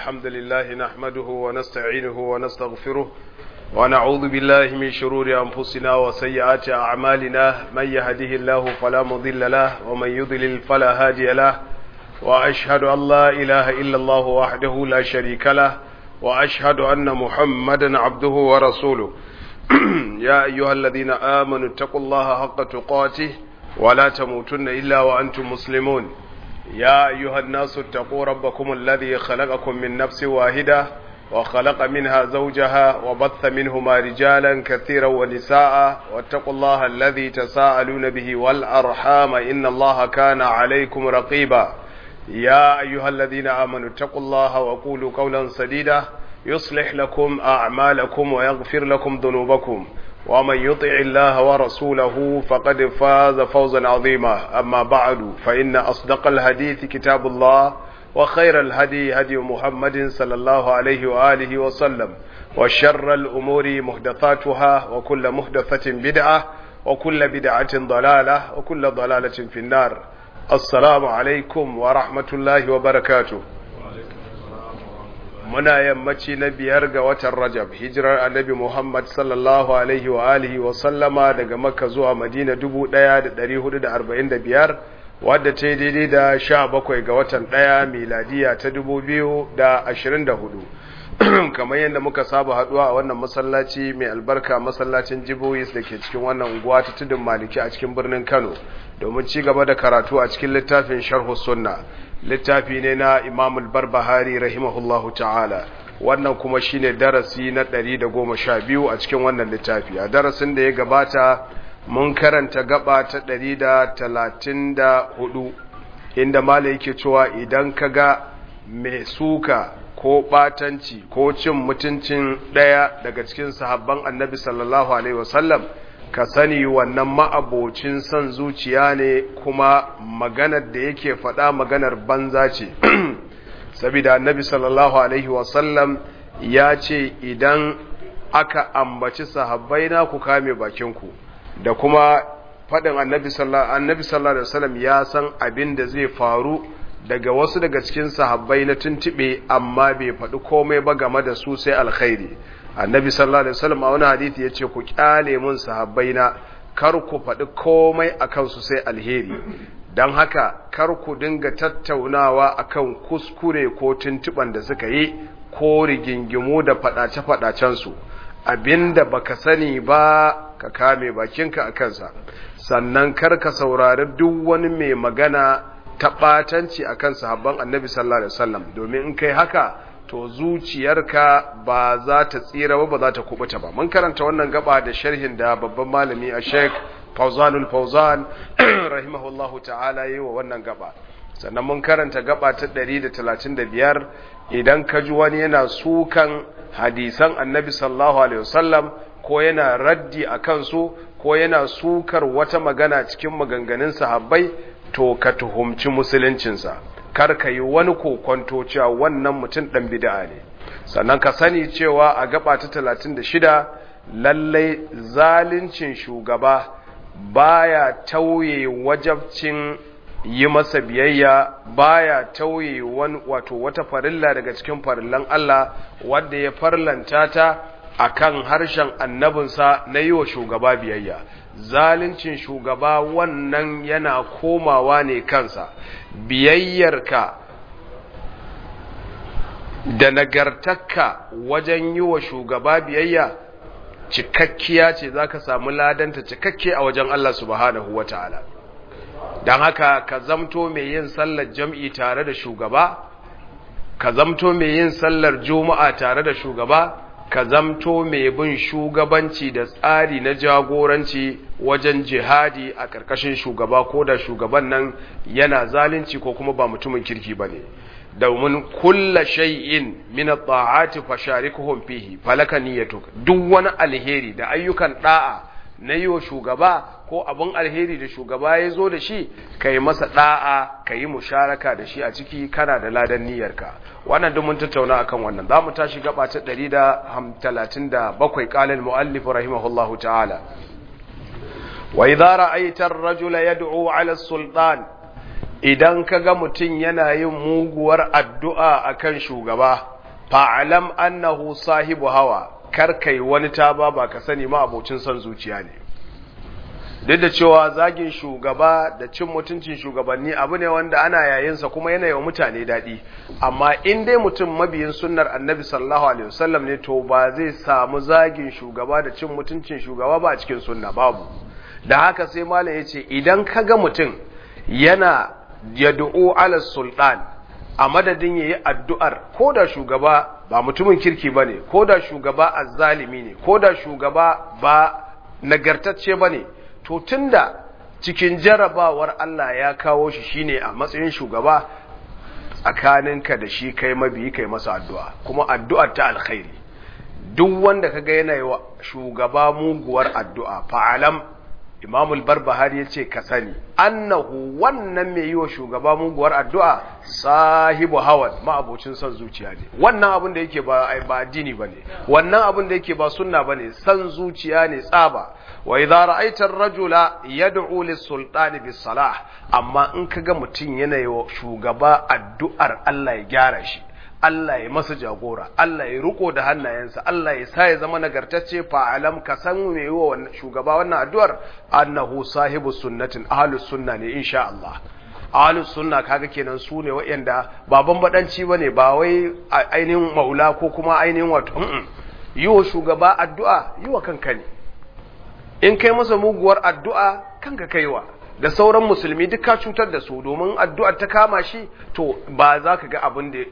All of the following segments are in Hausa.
الحمد لله نحمده ونستعينه ونستغفره ونعوذ بالله من شرور أنفسنا وسيئات أعمالنا من يهده الله فلا مضل له ومن يضلل فلا هادي له وأشهد أن لا إله إلا الله وحده لا شريك له وأشهد أن محمدا عبده ورسوله يا أيها الذين آمنوا اتقوا الله حق تقاته ولا تموتن إلا وأنتم مسلمون يا أيها الناس اتقوا ربكم الذي خلقكم من نفس واحدة وخلق منها زوجها وبث منهما رجالا كثيرا ونساء واتقوا الله الذي تساءلون به والأرحام إن الله كان عليكم رقيبا يا أيها الذين آمنوا اتقوا الله وقولوا قولا سديدا يصلح لكم أعمالكم ويغفر لكم ذنوبكم ومن يطع الله ورسوله فقد فاز فوزا عظيما أما بعد فإن أصدق الحديث كتاب الله وخير الهدي هدي محمد صلى الله عليه وآله وسلم وشر الأمور محدثاتها وكل محدثة بدعة وكل بدعة ضلالة وكل ضلالة في النار السلام عليكم ورحمة الله وبركاته muna yammaci na biyar ga watan Rajab hijirar annabi Muhammad sallallahu alaihi wa alihi wa sallama daga Makka zuwa Madina 1445 wadda ta yi daidai da 17 ga watan ɗaya miladiya ta 2024 kamar yadda muka saba haduwa a wannan masallaci mai albarka masallacin Jiboyis da ke cikin wannan unguwa ta tudun Maliki a cikin birnin Kano domin ci gaba da karatu a cikin littafin Sharh Sunna littafi ne na imamul barbahari rahimahullahu ta'ala wannan kuma shine darasi na ɗari da goma sha biyu a cikin wannan littafi a darasin da ya gabata mun karanta gaba ta ɗari da talatin da hudu inda mala yake cewa idan ka ga mai suka ko ɓatanci ko cin mutuncin ɗaya daga cikin sahabban annabi sallallahu alaihi wasallam ka sani wannan ma'abocin son zuciya ne kuma maganar da yake faɗa maganar banza ce saboda annabi sallallahu alaihi wasallam ya ce idan aka ambaci sahabbai na ku kame bakinku da kuma faɗin annabi sallallahu alaihi wasallam ya san abin da zai faru daga wasu daga cikin sahabbai na tuntuɓe amma bai faɗi komai ba game da su sai alkhairi annabi sallallahu alaihi wasallam a wani hadisi yace ku kyale mun sahabbaina kar ku faɗi komai akan su sai alheri dan haka kar ku dinga tattaunawa akan kuskure ko tuntuban da suka yi ko rigingimu da fadace fadacen su abinda baka sani ba ka kame bakinka akan sa sannan kar ka saurari duk wani mai magana ta batanci akan sahabban annabi sallallahu alaihi wasallam domin in kai haka to zuciyarka ba za ta tsira ba ba za ta kubuta ba mun karanta wannan gaba da sharhin da babban malami a sheik fauzanul fauzan rahimahullahu ta'ala yi wa wannan gaba sannan mun karanta gaba ta 135 idan ka ji wani yana sukan hadisan annabi sallallahu alaihi wasallam ko yana raddi a kansu ko yana sukar wata magana cikin maganganun sahabbai to ka tuhumci musuluncinsa kar ka yi wani kokonto cewa wannan mutum ɗan bid'a ne sannan ka sani cewa a gaba ta talatin da shida lallai zalincin shugaba baya tauye wajabcin yi masa biyayya baya tauye wani wato wata farilla daga cikin farillan Allah wadda ya farlanta ta akan harshen annabinsa na yi wa shugaba biyayya zalincin shugaba wannan yana komawa ne kansa biyayyarka da nagartakka wajen yi wa shugaba biyayya cikakkiya ce za ka samu ladanta cikakke a wajen Allah subhanahu wa ta'ala don haka ka zamto mai yin sallar jam'i tare da shugaba ka zamto mai yin sallar juma'a tare da shugaba ka zamto mai bin shugabanci da tsari na jagoranci wajen jihadi a ƙarƙashin shugaba ko da shugaban nan yana zalunci ko kuma ba mutumin kirki ba ne domin kulla shay'in min at-ta'ati fasharikuhum fihi falaka niyyatuk duk wani alheri da ayyukan da'a na yi wa shugaba ko abin alheri da shugaba ya zo da shi ka yi masa da'a ka yi musharaka da shi a ciki kana da ladan niyyarka wannan duk mun tattauna akan wannan za mu tashi gaba ta 137 qalal muallif rahimahullahu ta'ala wa idza ra'aita ar-rajula yad'u 'ala as-sultan idan kaga mutun yana yin muguwar addu'a akan shugaba fa'alam annahu sahibu hawa kar kai wani taba ba ka sani ma abocin son zuciya ne duk da cewa zagin shugaba da cin mutuncin shugabanni abu ne wanda ana yayinsa kuma yana yawa mutane daɗi amma in dai mutum mabiyin sunnar annabi sallallahu alaihi wasallam ne to ba zai samu zagin shugaba da cin mutuncin shugaba ba a cikin sunna babu da haka sai malam ya ce idan ka ga mutum yana yad'u ala sultan a madadin yayi addu'ar ko da shugaba ba mutumin kirki bane ko da shugaba azzalimi ne ko da shugaba ba nagartacce bane to tunda cikin jarabawar Allah ya kawo shi shine a matsayin shugaba tsakaninka da shi kai mabiyi kai masa addu'a kuma addu'ar ta alkhairi duk wanda kaga yana yi wa shugaba muguwar addu'a fa'alam imamul barbahari ya ce ka sani annahu wannan mai yi wa shugaba muguwar addu'a sahibu hawan ma'abocin son zuciya ne wannan abin da yake ba addini ba ne wannan abin da yake ba sunna ba ne son zuciya ne tsaba wa idza ra'aita ar-rajula yad'u lis-sultani bis-salah amma in kaga mutum yana yi wa shugaba addu'ar Allah ya gyara shi Allah ya masa jagora, Allah ya riko da hannayensa, Allah ya sa ya zama nagartacce fa'alam ka san me yi wa shugaba wannan addu'ar, annahu sahibu sunnatin ahlus sunna ne insha Allah. Ahlus sunna kaga kenan su ne waɗanda ba bambadanci ba ne ba wai ainihin maula ko kuma ainihin wato, yi wa shugaba addu'a yi wa kanka ne. In kai masa muguwar addu'a kanka kaiwa. da sauran musulmi duk ka cutar da su domin addu'ar ta kama shi to ba za ka ga abin da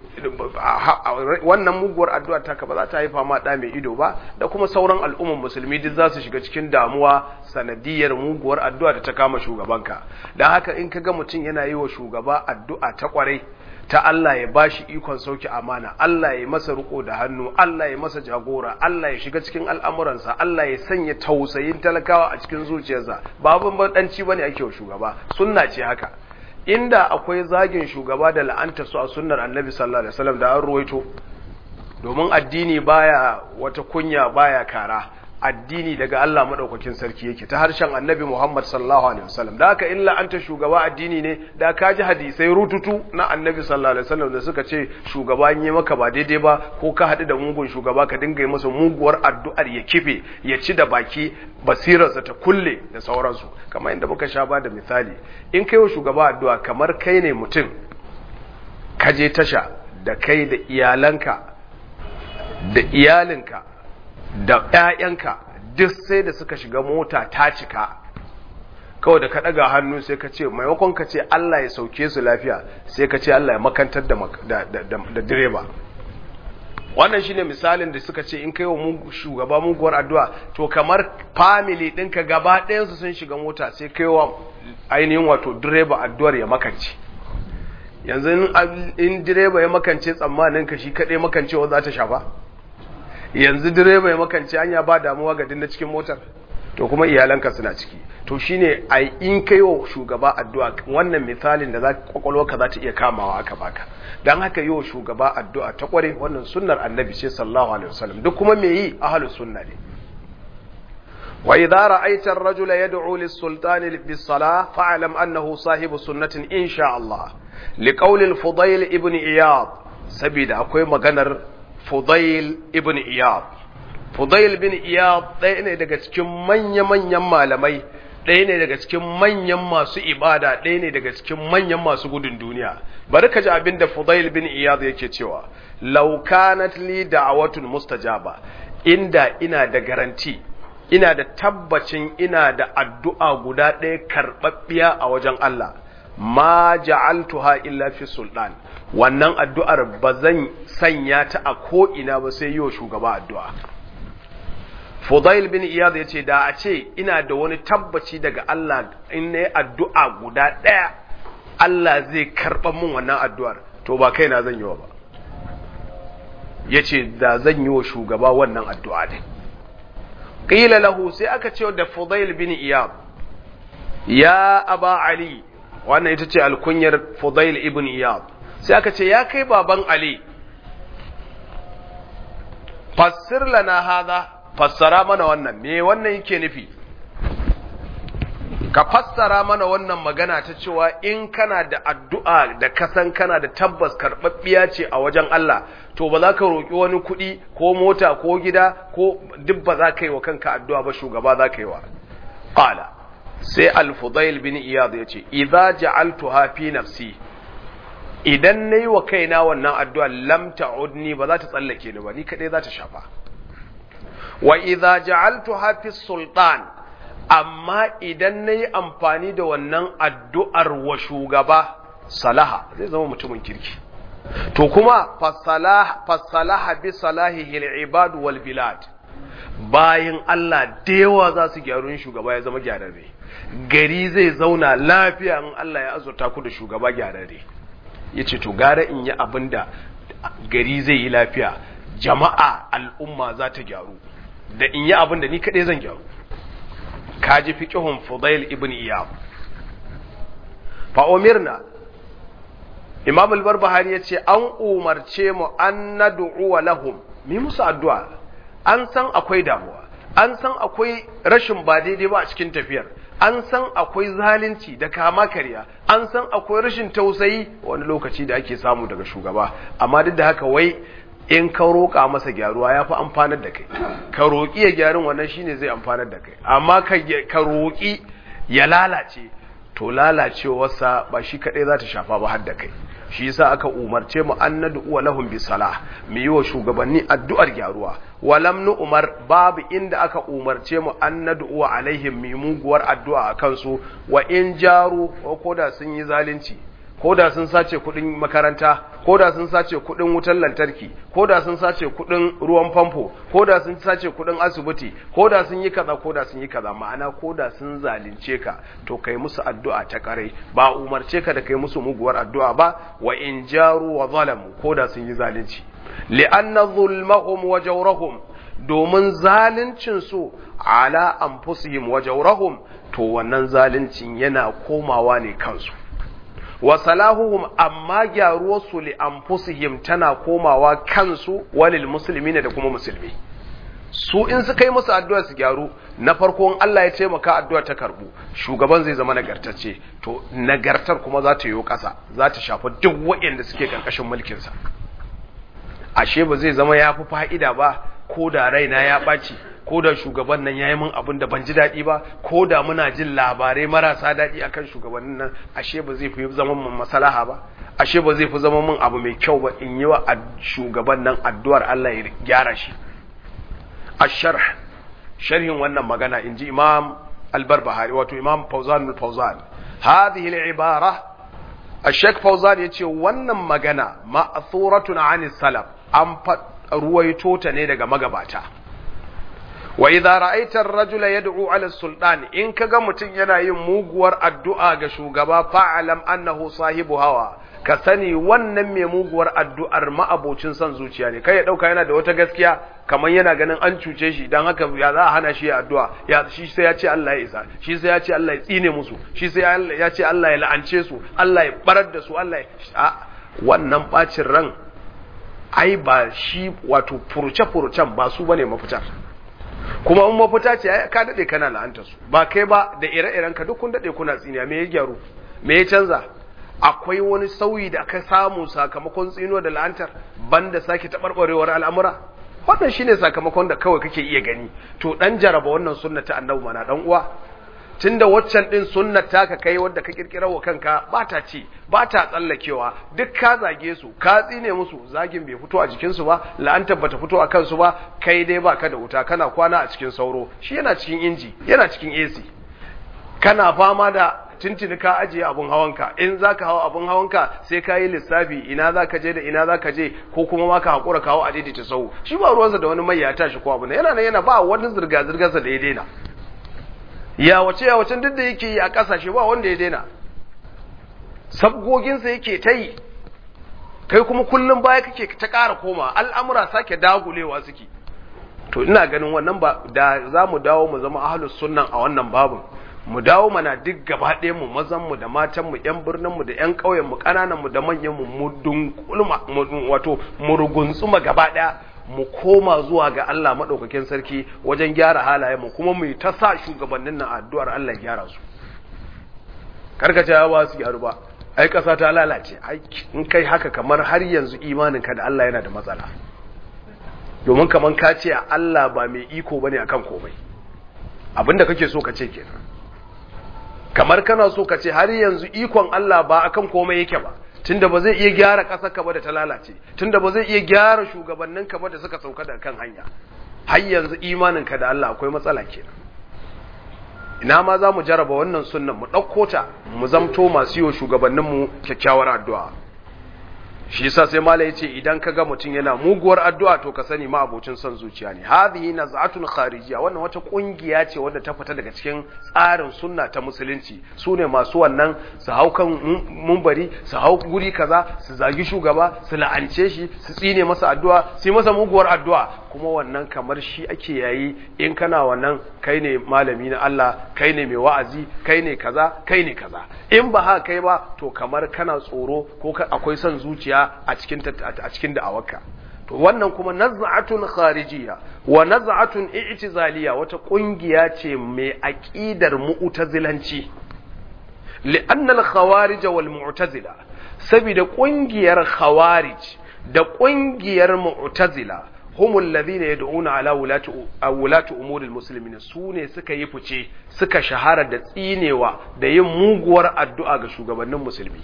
wannan muguwar addu'ar ta ka ba za ta haifa ma ɗa mai ido ba da kuma sauran al'umman musulmi duk za su shiga cikin damuwa sanadiyar muguwar addu'a da ta kama shugabanka don haka in ka ga mutum yana yi wa shugaba addu'a ta kwarai ta Allah ya bashi ikon sauki amana Allah ya masa riko da hannu Allah ya masa jagora Allah ya shiga cikin al'amuransa Allah ya sanya tausayin talakawa a cikin zuciyarsa ba bambanci bane ake wa shugaba sunna ce haka inda akwai zagin shugaba da la'anta su a sunnar annabi sallallahu alaihi wasallam da an ruwaito domin addini baya wata kunya baya kara addini daga Allah madaukakin sarki yake ta harshen annabi Muhammad sallallahu alaihi wasallam da haka illa anta shugaba addini ne da ka ji hadisai rututu na annabi sallallahu alaihi wasallam da suka ce shugaba yi maka ba daidai ba ko ka haɗu da mugun shugaba ka dinga yi masa muguwar addu'ar ya kife ya ci da baki basirarsa ta kulle da sauransu kamar inda muka sha ba da misali in kai wa shugaba addu'a kamar kai ne mutum ka je tasha da kai da iyalanka da iyalinka da ‘ya'yanka duk sai da suka shiga mota ta cika kawai da ka ɗaga hannu sai ka ce maimakon ka ce Allah ya sauke su lafiya sai ka ce Allah ya makantar da direba wannan shine misalin da suka ce in kai wa shugaba muguwar addu'a to kamar family ɗinka gaba ɗayansu sun shiga mota sai kai wa ainihin wato direba addu'ar ya makance yanzu in direba ya makance tsammanin ka shi kaɗai makancewa za ta shafa yanzu direba ya makance hanya ba damuwa ga dinna cikin motar to kuma iyalanka suna ciki to shine ai in kai wa shugaba addu'a wannan misalin da za kwakwalwarka za ta iya kamawa aka baka dan haka yi wa shugaba addu'a ta kware wannan sunnar annabi ce sallallahu alaihi wasallam duk kuma me yi ahlus sunna ne wa idza ra'aita ar-rajula yad'u lis-sultani bis-salah fa'lam annahu sahibu sunnatin insha Allah liqawli al-fudayl ibn iyad sabida akwai maganar Fudail ibn Iyad. Fudail bin Iyad ɗaya ne daga cikin manya-manyan malamai, ɗaya ne daga cikin manyan masu ibada, ɗaya ne daga cikin manyan masu gudun duniya. Bari ka ji abin da Fudail bin Iyad yake cewa, Laukanat li da'awatun mustajaba, inda ina da garanti, ina da tabbacin ina da addu'a guda ɗaya karɓaɓɓiya a wajen Allah. ma ja'altuha illa fi sultan wannan addu'ar ba zan sanya ta a ko ina ba sai yiwa shugaba addu'a Fudail bin Iyad yace da a ce ina da wani tabbaci daga Allah in nayi addu'a guda ɗaya Allah zai karɓa min wannan addu'ar to ba kaina zan yi wa ba yace da zan yi wa shugaba wannan addu'a din qila lahu sai aka ce da Fudail bin Iyad ya aba Ali wannan ita ce alkunyar Fudail ibn Iyad sai aka ce ya kai baban Ali fassir lana hadha fassara mana wannan me wannan yake nufi ka fassara mana wannan magana ta cewa in kana da addu'a da kasan kana da tabbas karɓaɓɓiya ce a wajen Allah to ba za ka roƙi wani kuɗi ko mota ko gida ko duk ba za ka yi wa kanka addu'a ba shugaba za ka yi wa qala sai al-fudail bin iyad ya ce idza ja'altuha fi nafsi idan nayi wa kaina wannan addu'a lam ta'udni ba za ta tsallake ni ba ni kadai za ta shafa wa idza ja'altuha fi sultan amma idan nayi amfani da wannan addu'ar wa shugaba salaha zai zama mutumin kirki to kuma fasalaha bi salahihi al-ibad wal bilad bayan Allah da yawa za su gyaru shugaba ya zama gyararre gari zai zauna lafiya in Allah ya azurta ku da shugaba gyararre yace to gara in yi abinda gari zai yi lafiya jama'a al'umma za ta gyaru da in yi abinda ni kaɗai zan gyaru kaji fiqhun Fudail ibn Iyab fa umirna Imam al-Barbahari yace an umarce mu an nad'u lahum mi musu addu'a an san akwai damuwa an san akwai rashin ba daidai ba a cikin tafiyar an san akwai zalunci da kama karya an san akwai rashin tausayi wani lokaci da ake samu daga shugaba amma duk da haka wai in ka roƙa masa gyaruwa ya fi amfanar da kai ka roƙi ya gyarin wannan shine zai amfanar da kai amma ka roƙi ya lalace to lalacewarsa ba shi kaɗai za ta shafa ba har da kai shi yasa aka umarce mu an nad'u lahum bi salah mu yi wa shugabanni addu'ar gyaruwa walam nu umar babu inda aka umarce mu an nad'u alaihim mu muguwar addu'a a kansu wa in jaru ko da sun yi zalunci ko da sun sace kudin makaranta ko da sun sace kudin wutar lantarki ko da sun sace kudin ruwan famfo ko da sun sace kudin asibiti ko da sun yi kaza ko da sun yi kaza ma'ana ko da sun zalunce ka to kai musu addu'a ta karai ba umarce ka da kai musu muguwar addu'a ba wa in jaru wa zalamu ko da sun yi zalunci li'anna zulmahum wa jawrahum domin zaluncin su ala anfusihim wa jawrahum to wannan zaluncin yana komawa ne kansu wa salahuhum amma gyaruwarsu li anfusihim tana komawa kansu walil muslimina da kuma musulmi su in suka yi musu addu'a su gyaru na farko in Allah ya taimaka addu'a ta karbu shugaban zai zama nagartacce to nagartar kuma za ta yi ƙasa za ta shafi duk waɗanda suke ƙarƙashin mulkinsa ashe ba zai zama ya fi fa'ida ba ko da raina ya ɓaci ko da shugaban nan ya yi min abin da ban ji daɗi ba ko da muna jin labarai marasa daɗi akan shugabannin nan ashe ba zai fi zama min masalaha ba ashe ba zai fi zama min abu mai kyau ba in yi wa shugaban nan addu'ar Allah ya gyara shi asharh sharhin wannan magana in ji imam albarbahari wato imam fauzan fauzan hadhihi al-ibara الشيخ فوزان yace wannan magana ma'thuratun 'ani salaf an ruwaito ta ne daga magabata wa idza ra'aita ar-rajula yad'u 'ala sultan in kaga mutun yana yin muguwar addu'a ga shugaba fa'alam annahu sahibu hawa ka sani wannan mai muguwar addu'ar ma'abocin son zuciya ne kai ya dauka yana da wata gaskiya kamar yana ganin an cuce shi dan haka ya za a hana shi addu'a ya shi sai ya ce Allah ya isa shi sai ya ce Allah ya tsine musu shi sai ya ce Allah ya la'ance su Allah ya barar da su Allah ya wannan bacin ran ai ba shi wato furuce-furucen ba su bane mafitar kuma in mafita ce ka dade kana la'anta su ba kai ba da ire-iren ka duk kun dade kuna tsiniya me ya gyaru me ya canza akwai wani sauyi da aka samu sakamakon tsino da la'antar banda sake taɓarɓarewar al'amura wannan shine sakamakon da kawai kake iya gani to dan jaraba wannan sunna ta annabi mana dan uwa tunda waccan din sunnar taka kai wadda ka kirkirar wa kanka ba ta ci ba ta tsallakewa duk ka zage su ka tsine musu zagin bai fito a jikin su ba la'antar bata fito a kansu ba kai dai baka da wuta kana kwana a cikin sauro shi yana cikin inji yana cikin AC kana fama da tuntuni ka ajiye abun hawanka in zaka hawa abun hawanka sai ka yi lissafi ina zaka je da ina zaka je ko kuma ma ka hakura kawo a daidaita sau shi ba ruwansa da wani mai ya tashi ko abu yana nan yana ba wani zirga zirgarsa da ya daina ya wace ya wacen duk da yake yi a kasashe ba wanda ya daina sabgoginsa yake ta yi kai kuma kullum baya kake ta ƙara koma al'amura sake dagulewa suke to ina ganin wannan ba da za mu dawo mu zama ahlus sunnan a wannan babin mu dawo mana duk gaba ɗaya mu mazan mu da matan mu ƴan birnin mu da ƴan ƙauyen mu ƙananan mu da manyan mu mu dunkulma wato mu ruguntsuma gaba ɗaya mu koma zuwa ga Allah madaukakin sarki wajen gyara halayen mu kuma mu ta sa shugabannin nan addu'ar Allah gyara su karkace ba su gyaru ba ai ƙasa ta lalace ai in kai haka kamar har yanzu imaninka da Allah yana da matsala domin kamar ka ce Allah ba mai iko bane akan komai abinda kake so ka ce kenan kamar kana so ka ce har yanzu ikon Allah ba akan komai yake ba tunda ba zai iya gyara ƙasar ka ba da ta lalace tunda ba zai iya gyara shugabannin ka ba da suka sauka da kan hanya har yanzu imanin ka da Allah akwai matsala kenan ina ma za mu jaraba wannan sunnan mu ɗauko ta mu zamto masu yi wa shugabanninmu kyakkyawar addu'a shi yasa sai mala yace idan kaga mutum yana muguwar addu'a to ka sani ma abocin son zuciya ne hadhihi naz'atun kharijiyya wannan wata kungiya ce wadda ta fita daga cikin tsarin sunna ta musulunci sune masu wannan su hau kan mumbari su hau guri kaza su zagi shugaba su la'ance shi su tsine masa addu'a su yi masa muguwar addu'a kuma wannan kamar shi ake yayi in kana wannan kai ne malami na Allah kai ne mai wa'azi kai ne kaza kai ne kaza in ba haka kai ba to kamar kana tsoro ko akwai son zuciya a cikin a cikin da'awarka to wannan kuma naz'atun kharijiyya wa naz'atun i'tizaliyya wata kungiya ce mai aqidar mu'tazilanci li'anna al-khawarij wal mu'tazila saboda kungiyar khawarij da kungiyar mu'tazila هم الذين يدعون على ولاة ولاة امور المسلمين sune suka yi fice suka shahara da tsinewa da yin muguwar addu'a ga shugabannin musulmi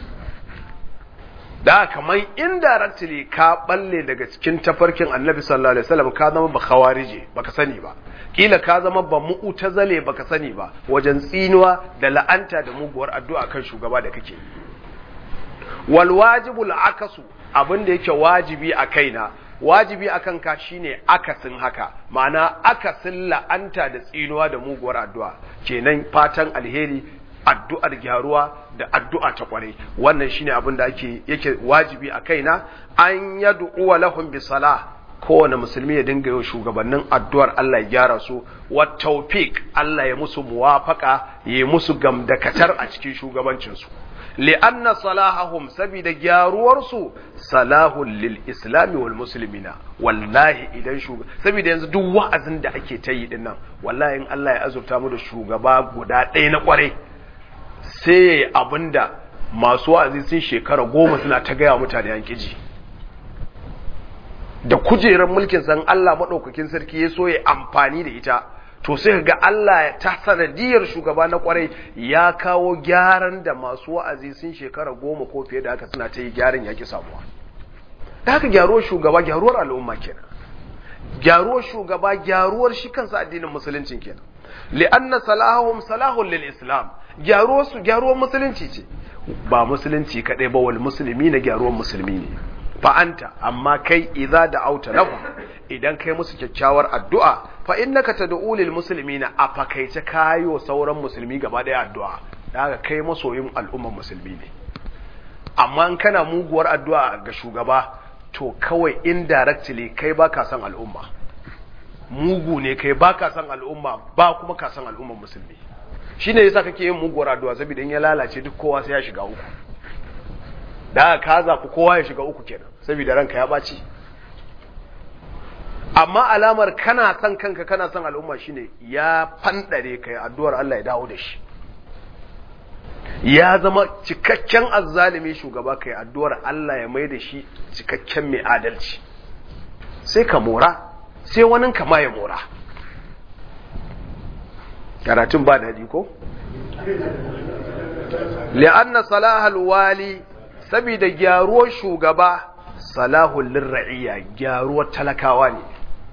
da kamar indirectly ka balle daga cikin tafarkin annabi sallallahu alaihi wasallam ka zama ba khawarije baka sani ba kila ka zama ba mu'tazale baka sani ba wajen tsinuwa da la'anta da muguwar addu'a kan shugaba da kake wal wajibul akasu abin da yake wajibi a kaina wajibi akan ka shine akasin haka ma'ana akasin la'anta da tsinuwa da muguwar addu'a kenan fatan alheri addu'ar gyaruwa da addu'a ta kwarai wannan shine abin da ake yake wajibi a kaina an yad'u lahum bi salah kowane musulmi ya dinga yin shugabannin addu'ar Allah ya gyara su wa tawfiq Allah ya musu muwafaka ya musu gamdakatar a cikin shugabancin su li'anna salahahum sabida gyaruwarsu salahun lil islami wal muslimina wallahi idan shugaba sabida yanzu duk wa'azin da ake ta yi dinnan wallahi in Allah ya azurta mu da shugaba guda ɗaya na kwarai sai yayi abinda masu wa'azi sun shekara goma suna ta gaya mutane an kiji da kujerar mulkin san Allah madaukakin sarki ya so ya amfani da ita to sai ga Allah ta sanadiyar shugaba na kwarai ya kawo gyaran da masu wa'azi sun shekara goma ko fiye da haka suna ta yi gyaran yaki samuwa da haka gyaruwar shugaba gyaruwar al'umma kenan gyaruwar shugaba gyaruwar shi kansa addinin musuluncin kenan li'anna salahum salahun lil islam gyaruwar su gyaruwar musulunci ce ba musulunci kadai ba wal musulmi na gyaruwar musulmi ne fa'anta amma kai idza da auta lahu idan kai musu kyakkyawar addu'a fa innaka tad'u lil muslimina a fakaice kayo sauran musulmi gaba daya addu'a daga kai masoyin al'ummar musulmi ne amma in kana muguwar addu'a ga shugaba to kawai indirectly kai baka san al'umma mugu ne kai baka san al'umma ba kuma ka san al'ummar musulmi shine yasa kake yin muguwar addu'a saboda in ya lalace duk kowa sai ya shiga uku da ka zafi kowa ya shiga uku kenan saboda ranka ya ɓaci amma alamar kana son kanka kana son al'umma shine ya fandare kai addu'ar Allah ya dawo da shi ya zama cikakken azzalimi shugaba kai addu'ar Allah ya mai da shi cikakken mai adalci sai ka mora sai wani kama ya mora karatun ba daɗi ko li'anna salahal wali saboda gyaruwar shugaba salahul lirra'iyya gyaruwar talakawa ne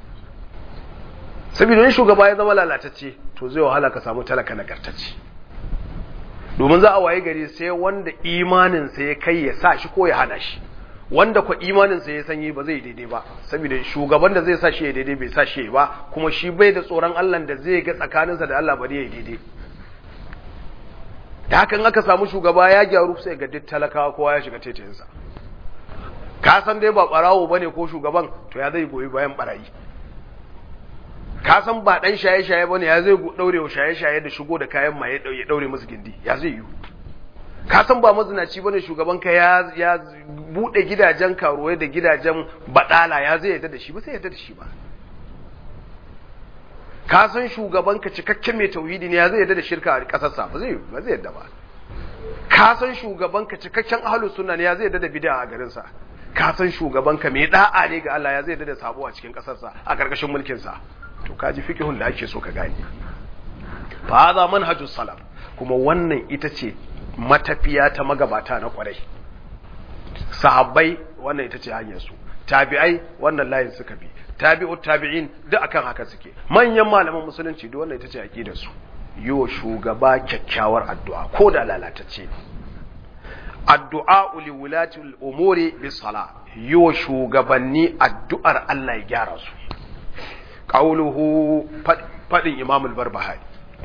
saboda yin shugaba ya zama lalatacce to zai wahala ka samu talaka nagartacce domin za a waye gari sai wanda imaninsa ya kai ya sa shi ko ya hana shi wanda kwa imaninsa ya sanyi ba zai daidai ba saboda shugaban da zai sa shi ya daidai bai sa shi ba kuma shi bai da tsoron Allah da zai ga tsakaninsa da Allah bari ya daidai da hakan aka samu shugaba ya gyaru sai ga duk talakawa kowa ya shiga taitayinsa ka san dai ba barawo bane ko shugaban to ya zai goyi bayan barayi ka san ba dan shaye-shaye bane ya zai daure wa shaye-shaye da shigo da kayan maye ya daure musu gindi ya zai yi ka san ba mazinaci bane shugaban ka ya ya bude gidajen karuwai da gidajen badala ya zai yadda da shi ba sai yadda da shi ba ka san shugaban ka cikakken mai tauhidi ne ya zai yadda da shirka a kasarsa ba zai ba zai yadda ba ka san shugabanka cikakken ahlus sunna ne ya zai da bid'a a garin sa ka san shugabanka mai da'a ne ga Allah ya zai da sabo a cikin kasar sa a karkashin mulkin sa to kaji fiqhun da ake so ka gane fa hadha manhajus salaf kuma wannan ita ce matafiya ta magabata na kwarai sahabbai wannan ita ce hanyar su tabi'ai wannan layin suka bi tabi'u tabi'in duk akan haka suke manyan malaman musulunci duk wannan ita ce aqidar su yi wa shugaba kyakkyawar addu'a ko da lalatacce ne addu'a li wulati umuri bis sala yi wa shugabanni addu'ar Allah ya gyara su qauluhu fadin imam al-barbahari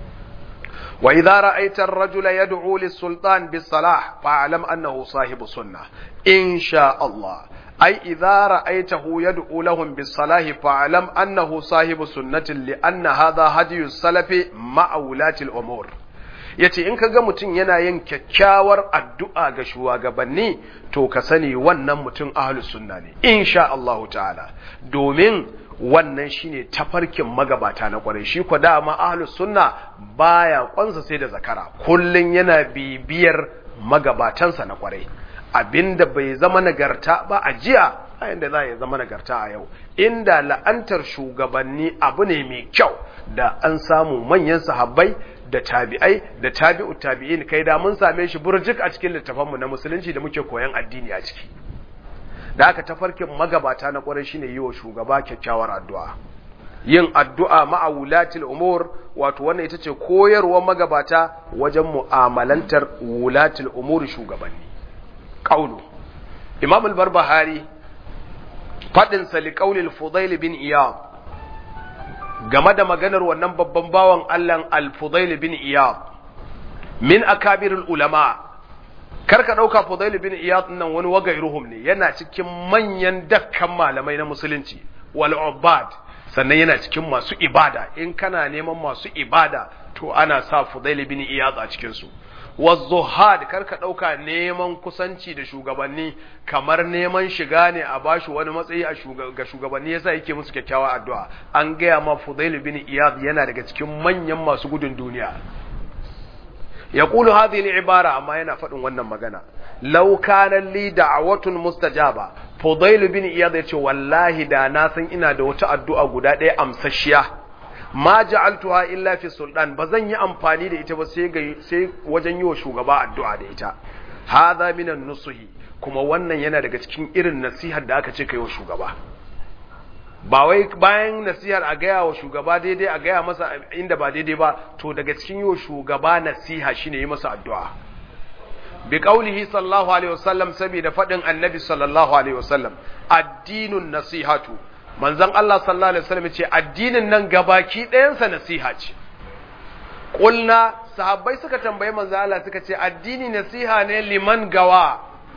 wa idza ra'aita ar-rajula yad'u lis-sultan bis-salah fa'lam annahu sahibu sunnah insha Allah أي إذا رأيته يدعو لهم بالصلاح فاعلم أنه صاحب سنة لأن هذا هدي السلف مع ولاة الأمور yace in ka ga mutum yana yin kyakkyawar addu'a ga shugabanni to ka sani wannan mutum ahlus sunna ne insha Allah ta'ala domin wannan shine tafarkin magabata na kwarai shi ko dama ahlus sunna baya kwansa sai da zakara kullun yana bibiyar magabatansa na kwarai abinda bai zama nagarta ba a jiya a yadda za ya zama nagarta a yau inda la'antar shugabanni abu ne mai kyau da an samu manyan sahabbai da tabi'ai da tabi'u tabi'in kai da mun same shi burjik a cikin littafanmu na musulunci da muke koyan addini a ciki da aka tafarkin magabata na kwarai shine yi wa shugaba kyakkyawar addu'a yin addu'a ma'a wulatil umur wato wannan ita ce koyarwar magabata wajen mu'amalantar wulatil umur shugabanni قوله إمام البربهاري فدن سلقول الفضيل بن إياب game da maganar wannan babban bawan Allah al-Fudail bin Iyad min akabirul ulama karka dauka Fudail bin Iyad nan wani wagairuhum ne yana cikin manyan dakkan malamai na musulunci wal ubad sannan yana cikin masu ibada in kana neman masu ibada to ana sa Fudail bin Iyad a cikin su wazuhad karka ɗauka neman kusanci da shugabanni kamar neman shiga ne a bashi wani matsayi ga shugabanni yasa yake musu kyakkyawa addu'a an gaya ma Fudail bin Iyad yana daga cikin manyan masu gudun duniya ya kulu hadhihi al-ibara amma yana faɗin wannan magana law kana li da'watun mustajaba Fudail bin Iyad yace wallahi da na san ina da wata addu'a guda ɗaya amsashiya ma ja'altuha illa fi sultan bazan yi amfani da ita ba sai ga sai wajen yi wa shugaba addu'a da ita hadha minan nusuhi kuma wannan yana daga cikin irin nasihar da aka ce kai wa shugaba ba wai bayan nasihar a gaya wa shugaba daidai a gaya masa inda ba daidai ba to daga cikin yi wa shugaba nasiha shine yi masa addu'a bi qaulihi sallallahu alaihi wasallam saboda fadin annabi sallallahu alaihi wasallam addinun nasihatu manzon Allah sallallahu alaihi wasallam ce addinin nan gabaki ɗayansa nasiha ce kulna sahabbai suka tambayi manzon Allah suka ce addini nasiha ne liman gawa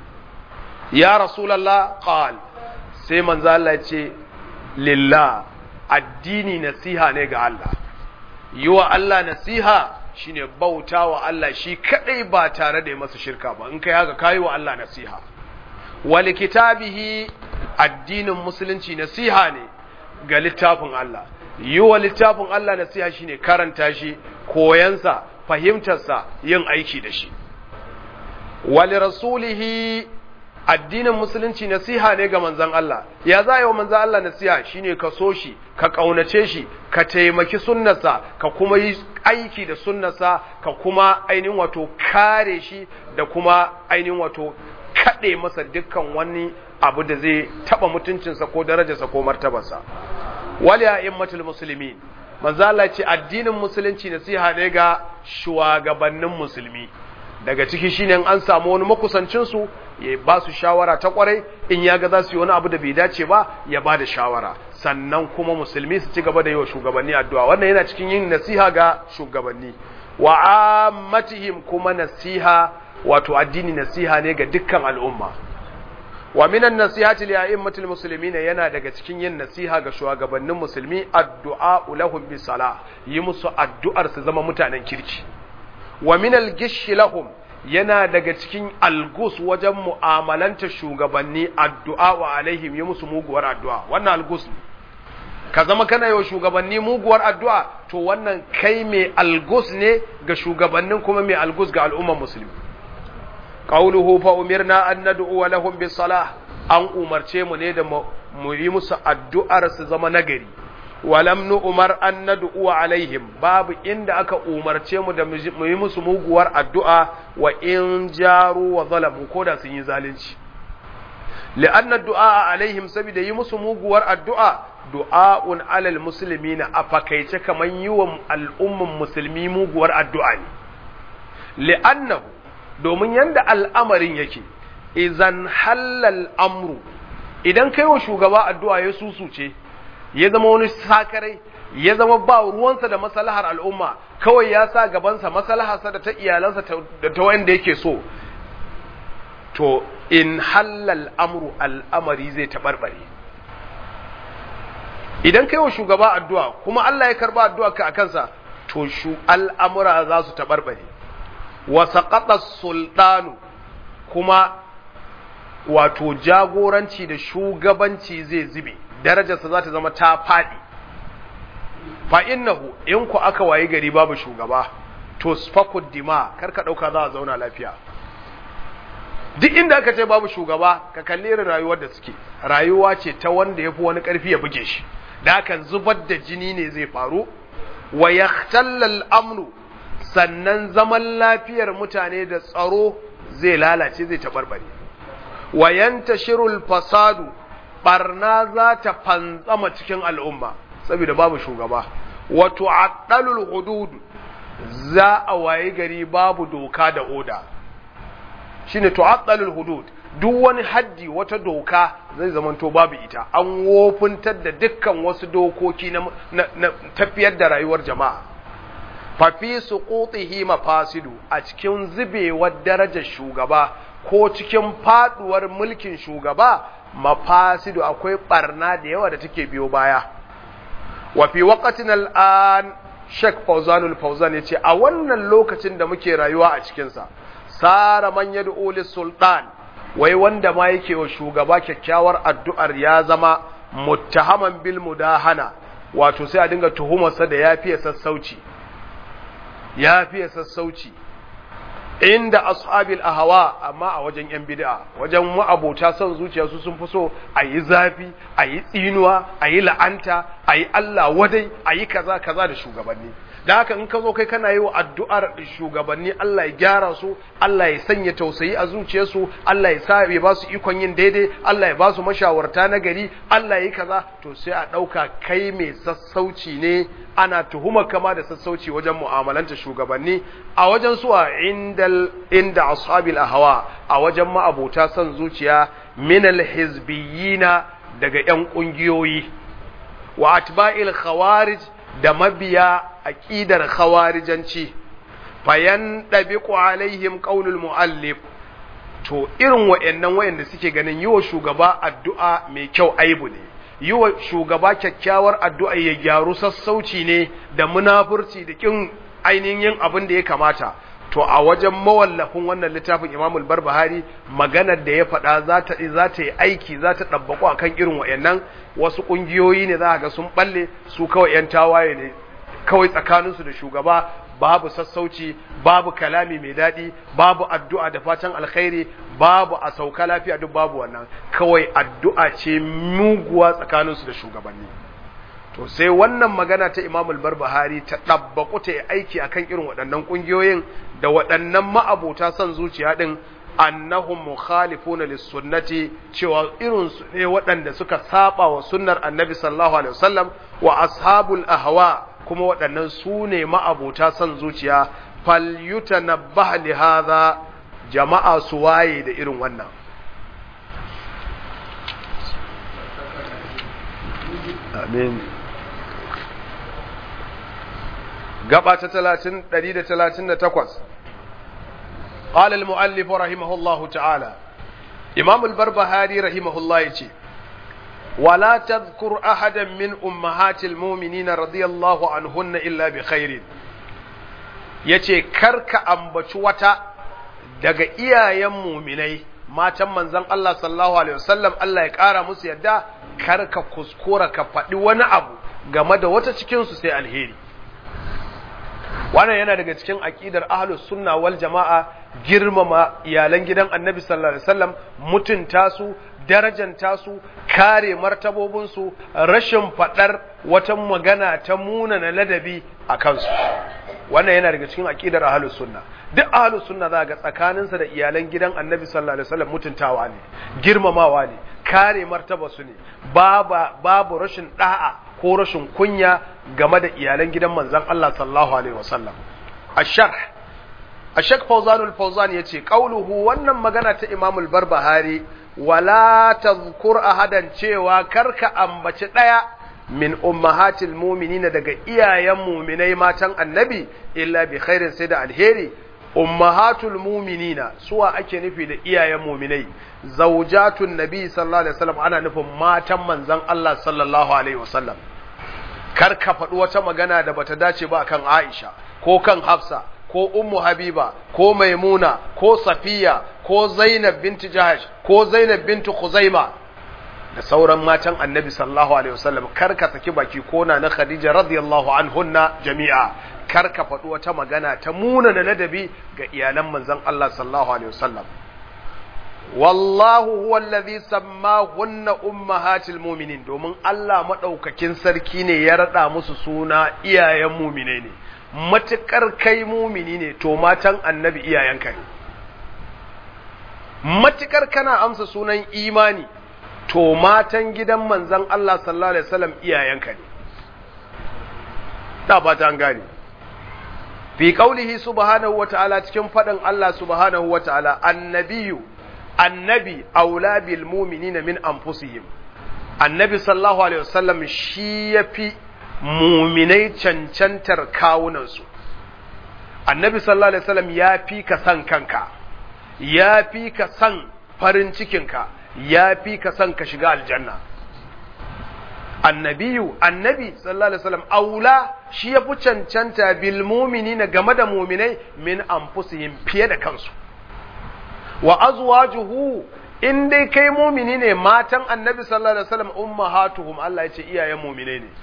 ya rasulullah qal sai manzon Allah ya ce lillah addini nasiha ne ga Allah yi wa Allah nasiha shine bauta wa Allah shi kadai ba tare da masa shirka ba in kai haka kayi wa Allah nasiha wal kitabihi addinin musulunci nasiha ne ga littafin Allah yi wa littafin Allah nasiha shine karanta shi koyansa fahimtarsa yin aiki da shi wal rasulihi addinin musulunci nasiha ne ga manzon Allah ya za yi wa manzon Allah nasiha shine ka so shi ka kaunace shi ka taimaki sunnarsa ka kuma yi aiki da sunnarsa ka kuma ainihin wato kare shi da kuma ainihin wato kaɗe masa dukkan wani abu da zai taɓa mutuncinsa ko darajarsa ko martabarsa wal ya immatul muslimin manzo Allah ce addinin musulunci nasiha ne ga shugabannin musulmi daga ciki shine an samu wani makusancin su ya ba su shawara ta kwarai in ya ga za su yi wani abu da bai dace ba ya ba da shawara sannan kuma musulmi su ci gaba da yi wa shugabanni addu'a wannan yana cikin yin nasiha ga shugabanni wa ammatihim kuma nasiha wato addini nasiha ne ga dukkan al'umma wa minan nasihati li a'immatil muslimin yana daga cikin yin nasiha ga shugabannin musulmi addu'a lahum bi sala yi musu addu'ar su zama mutanen kirki wa minal gishi lahum yana daga cikin algus wajen mu'amalanta shugabanni addu'a wa alaihim yi musu muguwar addu'a wannan algus ne ka zama kana yau shugabanni muguwar addu'a to wannan kai mai algus ne ga shugabannin kuma mai algus ga al'ummar musulmi qawluhu fa umirna an nad'u lahum bis salah an umarce mu ne da mu yi musu addu'ar su zama nagari walam nu umar an nad'u alaihim babu inda aka umarce mu da mu yi musu muguwar addu'a wa in jaru wa zalamu ko da sun yi zalunci li'anna du'a alaihim saboda yi musu muguwar addu'a du'a'un alal muslimina a fakaice kaman yi wa al'umman musulmi muguwar addu'a ne li'annahu domin yanda al'amarin yake idan halal amru idan kai wa shugaba addu'a ya susuce ya zama wani sakarai ya zama ba ruwansa da maslahar al'umma kawai ya sa gabansa maslaharsa da ta iyalansa da ta wanda yake so to in halal amru al'amari zai taɓarɓare idan kai wa shugaba addu'a kuma Allah ya karba addu'a ka a kansa to shu al'amura za su taɓarɓare wa saƙaɗa sultanu kuma wato jagoranci da shugabanci zai zube darajarsa za ta zama ta faɗi fa innahu in ku aka wayi gari babu shugaba to sfakud dima karka ɗauka za a zauna lafiya duk inda aka ce babu shugaba ka kalli irin rayuwar da suke rayuwa ce ta wanda ya fi wani ƙarfi ya buge shi da aka zubar da jini ne zai faru wa yahtallal amnu sannan zaman lafiyar mutane da tsaro zai lalace zai taɓarɓare wa yantashirul fasadu barna za ta fantsama cikin al'umma saboda babu shugaba wa tu'addalul hudud za a waye gari babu doka da oda shine tu'addalul hudud duk wani haddi wata doka zai zamanto babu ita an wofuntar da dukkan wasu dokoki na, na, tafiyar da rayuwar jama'a fa fi suqutihi mafasidu a cikin zubewar darajar shugaba ko cikin faduwar mulkin shugaba mafasidu akwai barna da yawa da take biyo baya wa fi waqtin al'an Sheikh Fawzanul Fawzan yace a wannan lokacin da muke rayuwa a cikin sa sara man yad'u sultan wai wanda ma yake wa shugaba kyakkyawar addu'ar ya zama muttahaman bil mudahana wato sai a dinga tuhumarsa da yafiye sassauci yafiye sassauci inda ashabil ahwa amma a wajen yan bid'a wajen ma'abota son zuciya su sun fi so a yi zafi a yi tsinuwa a yi la'anta a yi Allah wadai a yi kaza kaza da shugabanni da haka in ka zo kai kana yi wa addu'ar shugabanni Allah ya gyara su Allah ya sanya tausayi a zuciyarsu Allah ya sa ya ba su ikon yin daidai Allah ya ba su mashawarta na gari Allah ya yi kaza to sai a ɗauka kai mai sassauci ne ana tuhumar kama da sassauci wajen mu'amalanta shugabanni a wajen su a indal inda ashabil ahwa a wajen ma'abota son zuciya minal hizbiyina daga yan kungiyoyi wa atba'il khawarij da mabiya aqidar khawarijanci fayan dabiqu alaihim qaulul muallif to irin wayannan wayanda suke ganin yiwa shugaba addu'a mai kyau aibu ne yi wa shugaba kyakkyawar addu'a ya gyaru sassauci ne da munafurci da kin ainihin yin abin da ya kamata to a wajen mawallafin wannan littafin imamul barbahari maganar da ya faɗa za ta za ta yi aiki za ta ɗabbaƙo akan irin wayannan wasu ƙungiyoyi ne za ga sun balle su kawai ‘yan tawaye ne kawai tsakaninsu da shugaba babu sassauci babu kalami mai daɗi babu addu'a da fatan alkhairi babu a sauka lafiya duk babu wannan kawai addu'a ce muguwa tsakaninsu da shugabanni to sai wannan magana ta Imam al-Barbahari ta dabbaku ta aiki akan irin waɗannan kungiyoyin da waɗannan ma'abota son zuciya din annahum mukhalifuna lis-sunnati cewa irin su ne waɗanda suka saba wa sunnar Annabi sallallahu alaihi wasallam wa ashabul ahwa kuma waɗannan su ne ma'abota son zuciya falyutanabbah li hadha jama'a su waye da irin wannan amin gaba ta 138 قال المؤلف رحمه الله تعالى إمام البربهاري رحمه الله يتي ولا تذكر أحدا من أمهات المؤمنين رضي الله عنهن إلا بخير yace karka ambaci wata daga iyayen muminai matan manzon Allah sallallahu alaihi wasallam Allah ya kara musu yadda karka kuskura ka faɗi wani abu game da wata cikin su sai alheri wannan yana daga cikin aqidar ahlus sunna wal jama'a girmama iyalan gidan annabi sallallahu alaihi wasallam mutunta su darajanta su kare martabobin su rashin fadar wata magana ta munana ladabi a kansu wannan yana daga cikin aqidar ahlus sunna duk ahlus sunna za ga tsakaninsa da iyalan gidan annabi sallallahu alaihi wasallam mutuntawa ne girmamawa ne kare martaba su ne babu babu rashin da'a ko rashin kunya game da iyalan gidan manzon Allah sallallahu alaihi wasallam asharh ashak fawzanul fawzan yace qauluhu wannan magana ta Imam al-Barbahari wala tadhkur ahadan cewa karka ambaci daya min ummahatil mu'minina daga iyayen mu'minai matan annabi illa bi khairin sai da alheri ummahatul mu'minina suwa ake nufi da iyayen mu'minai zaujatun nabi sallallahu alaihi wasallam ana nufin matan manzon Allah sallallahu alaihi wasallam kar ka faɗi wata magana da bata dace ba kan Aisha ko kan Hafsa ko Ummu Habiba ko Maimuna ko Safiya ko Zainab binti Jahash ko Zainab binti Khuzaima da sauran matan Annabi sallallahu alaihi wasallam kar ka saki baki ko na na Khadija radiyallahu anhunna jami'a kar ka faɗi wata magana ta munana ladabi ga iyalan manzon Allah sallallahu alaihi wasallam wallahu huwa allazi sammahunna ummahatil mu'minin domin Allah madaukakin sarki ne ya rada musu suna iyayen mu'mine ne matukar kai mu'mini ne to matan annabi iyayenka ne matukar kana amsa sunan imani to matan gidan manzon Allah sallallahu alaihi wasallam iyayenka ne da fata an gane fi qaulihi subhanahu wataala cikin fadin Allah subhanahu wataala annabiyyu annabi aula bil mu'minina min anfusihim annabi sallallahu alaihi wasallam shi yafi mu'minai cancantar kawunansu annabi sallallahu alaihi wasallam ya fi ka san kanka ya fi ka san farin cikinka ya fi ka san ka shiga aljanna annabiyu annabi sallallahu alaihi wasallam aula shi yafi cancanta bil mu'minina game da mu'minai min anfusihim fiye da kansu wa azwajuhu in dai kai mumini ne matan annabi sallallahu alaihi wasallam ummahatuhum Allah ya ce iyayen mumine ne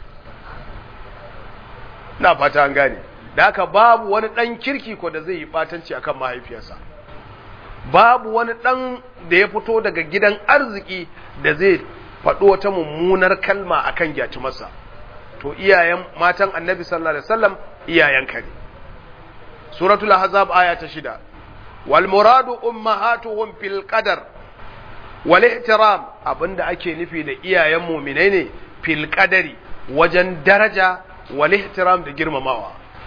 na fata an gane da haka babu wani dan kirki ko da zai yi batanci akan mahaifiyarsa babu wani dan da ya fito daga gidan arziki da zai faɗo wata mummunar kalma akan masa to iyayen matan annabi sallallahu alaihi wasallam iyayenka ne suratul ahzab aya ta shida والمراد أمهاتهم في القدر والاحترام abinda ake nufi da iyayen muminai ne fil qadari wajen daraja wal ihtiram da girmamawa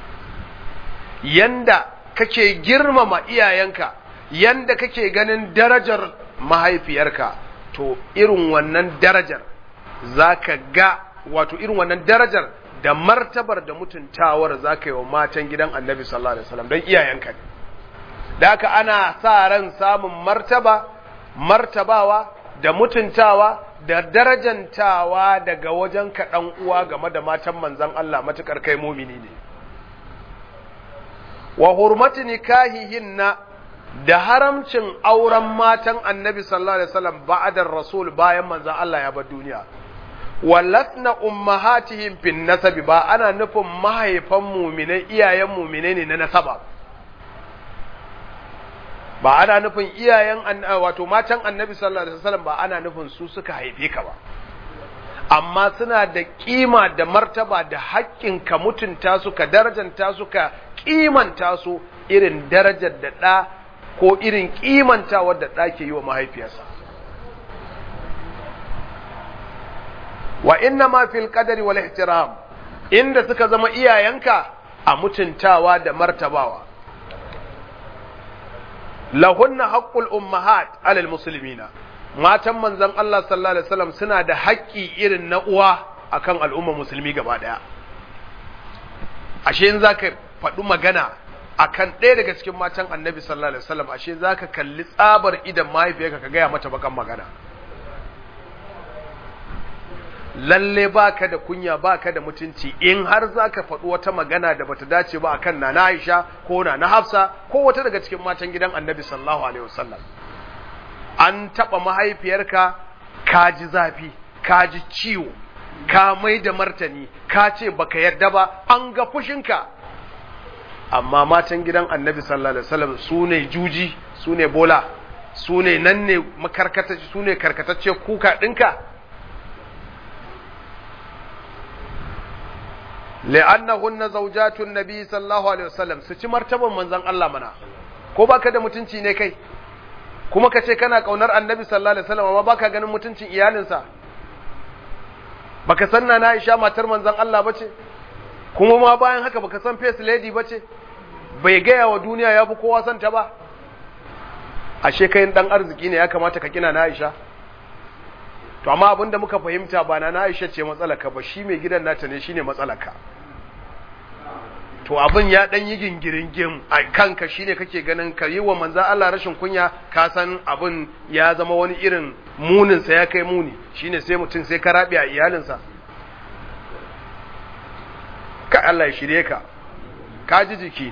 yanda kake girmama iyayenka yanda kake ganin darajar mahaifiyarka to irin wannan darajar zaka ga wato irin wannan darajar da martabar da mutuntawar zaka yi wa matan gidan Annabi sallallahu alaihi wasallam don iyayenka ne da haka ana sa ran samun martaba martabawa da mutuntawa da darajantawa daga wajen kaɗan uwa game da matan manzan Allah matuƙar kai mumini ne wa hurmati nikahihinna da haramcin auren matan annabi sallallahu alaihi wasallam ba'dar rasul bayan manzan Allah ya bar duniya wallatna ummahatihim fin nasabi ba ana nufin mahaifan muminai iyayen muminai ne na nasaba ba ana nufin iyayen wato matan annabi sallallahu alaihi wasallam ba ana nufin su suka haife ka ba amma suna da kima da martaba da haƙƙin ka mutunta su ka darajanta su ka kimanta su irin darajar da ɗa ko irin kimanta wadda ɗa ke yi wa mahaifiyarsa wa inna ma fil qadari wal ihtiram inda suka zama iyayenka a mutuntawa da martabawa lahunna haqqul ummahat alal muslimina matan manzon Allah sallallahu alaihi wasallam suna da haƙƙi irin na uwa akan al'umma musulmi gaba daya ashe in zaka faɗi magana akan ɗaya daga cikin matan annabi sallallahu alaihi wasallam ashe zaka kalli tsabar idan mahaifiyarka ka gaya mata bakan magana lalle baka da kunya baka da mutunci in har zaka faɗi wata magana da bata dace ba akan nana Aisha ko nana Hafsa ko wata daga cikin matan gidan Annabi sallallahu alaihi wasallam an taba mahaifiyarka ka ji zafi ka ji ciwo ka mai da martani ka ce baka yarda ba an ga fushinka amma matan gidan annabi sallallahu alaihi wasallam su ne juji su ne bola su ne nan ne makarkatacce su ne karkatacce kuka ɗinka li'annahunna zawjatun nabi sallallahu alaihi wasallam su ci martaban manzon Allah mana ko baka da mutunci ne kai kuma ka ce kana kaunar annabi sallallahu alaihi wasallam amma baka ganin mutuncin iyalinsa baka san na Aisha matar manzon Allah bace kuma ma bayan haka baka san face lady bace bai gaya wa duniya ya fi kowa san ta ba ashe kai dan arziki ne ya kamata ka kina na Aisha to amma abinda muka fahimta ba na Aisha ce matsalaka ba shi mai gidan nata ne shine matsalaka to abin ya dan yi gingirin gim a kanka shine kake ganin ka yi wa manzo Allah rashin kunya ka san abin ya zama wani irin munin sa ya kai muni shine sai mutum sai ka rabi a iyalinsa ka Allah ya shirye ka ka ji jiki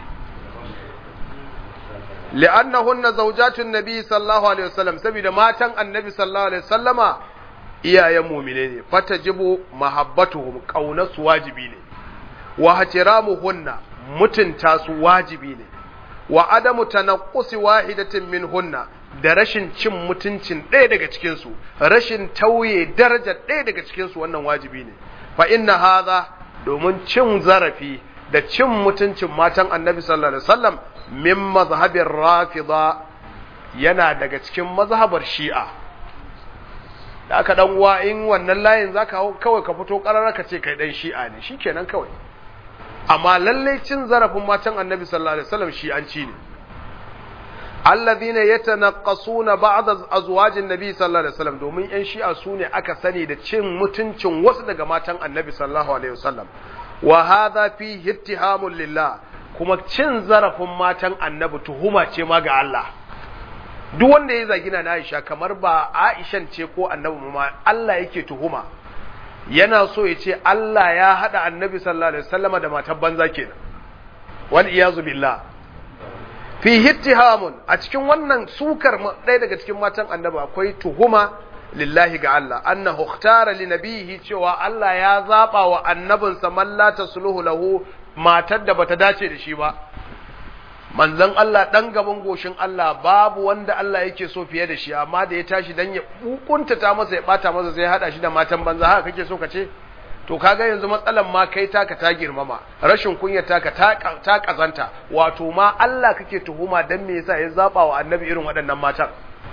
li'annahunna zawjatun nabi sallallahu alaihi wasallam saboda matan annabi sallallahu alaihi wasallama iyayen mu'mine ne fatajibu mahabbatuhum qaunatu wajibi ne wa hatiramuhunna mutunta su wajibi ne wa adamu tanaqqusi wahidatin minhunna da rashin cin mutuncin ɗaya daga cikin su rashin tauye darajar ɗaya daga cikin su wannan wajibi ne fa inna hadha domin cin zarafi da cin mutuncin matan annabi sallallahu alaihi wasallam min mazhabin rafida yana daga cikin mazhabar shi'a da aka dan uwa in wannan layin zaka hau kawai ka fito karara ka ce kai dan shi'a ne shikenan kawai amma lalle cin zarafin matan annabi sallallahu alaihi wasallam shi'anci ne alladhina yatanaqqasuna ba'd azwajin nabi sallallahu alaihi wasallam domin yan shi'a su ne aka sani da cin mutuncin wasu daga matan annabi sallallahu alaihi wasallam wa hadha fi ittihamun lillah kuma cin zarafin matan annabi tuhuma ce ma ga Allah duk wanda ya zagina na Aisha kamar ba Aishan ce ko annabi ma Allah yake tuhuma yana so ya ce Allah ya hada annabi sallallahu alaihi wasallama da matan banza kenan wal iyazu billah fi hittihamun a cikin wannan sukar ɗaya daga cikin matan annabi akwai tuhuma lillahi ga Allah annahu ikhtara li nabihi cewa Allah ya zaba wa annabinsa man la tasluhu lahu matar da bata dace da shi ba manzon Allah dan gaban goshin Allah babu wanda Allah yake so fiye da shi amma da ya tashi dan ya hukunta ta masa ya bata masa sai hada shi da matan banza haka kake so ka ce to kaga yanzu matsalan ma kai taka ta girmama rashin kunya taka ta ta kazanta wato ma Allah kake tuhuma dan me yasa ya zaba wa annabi irin waɗannan matan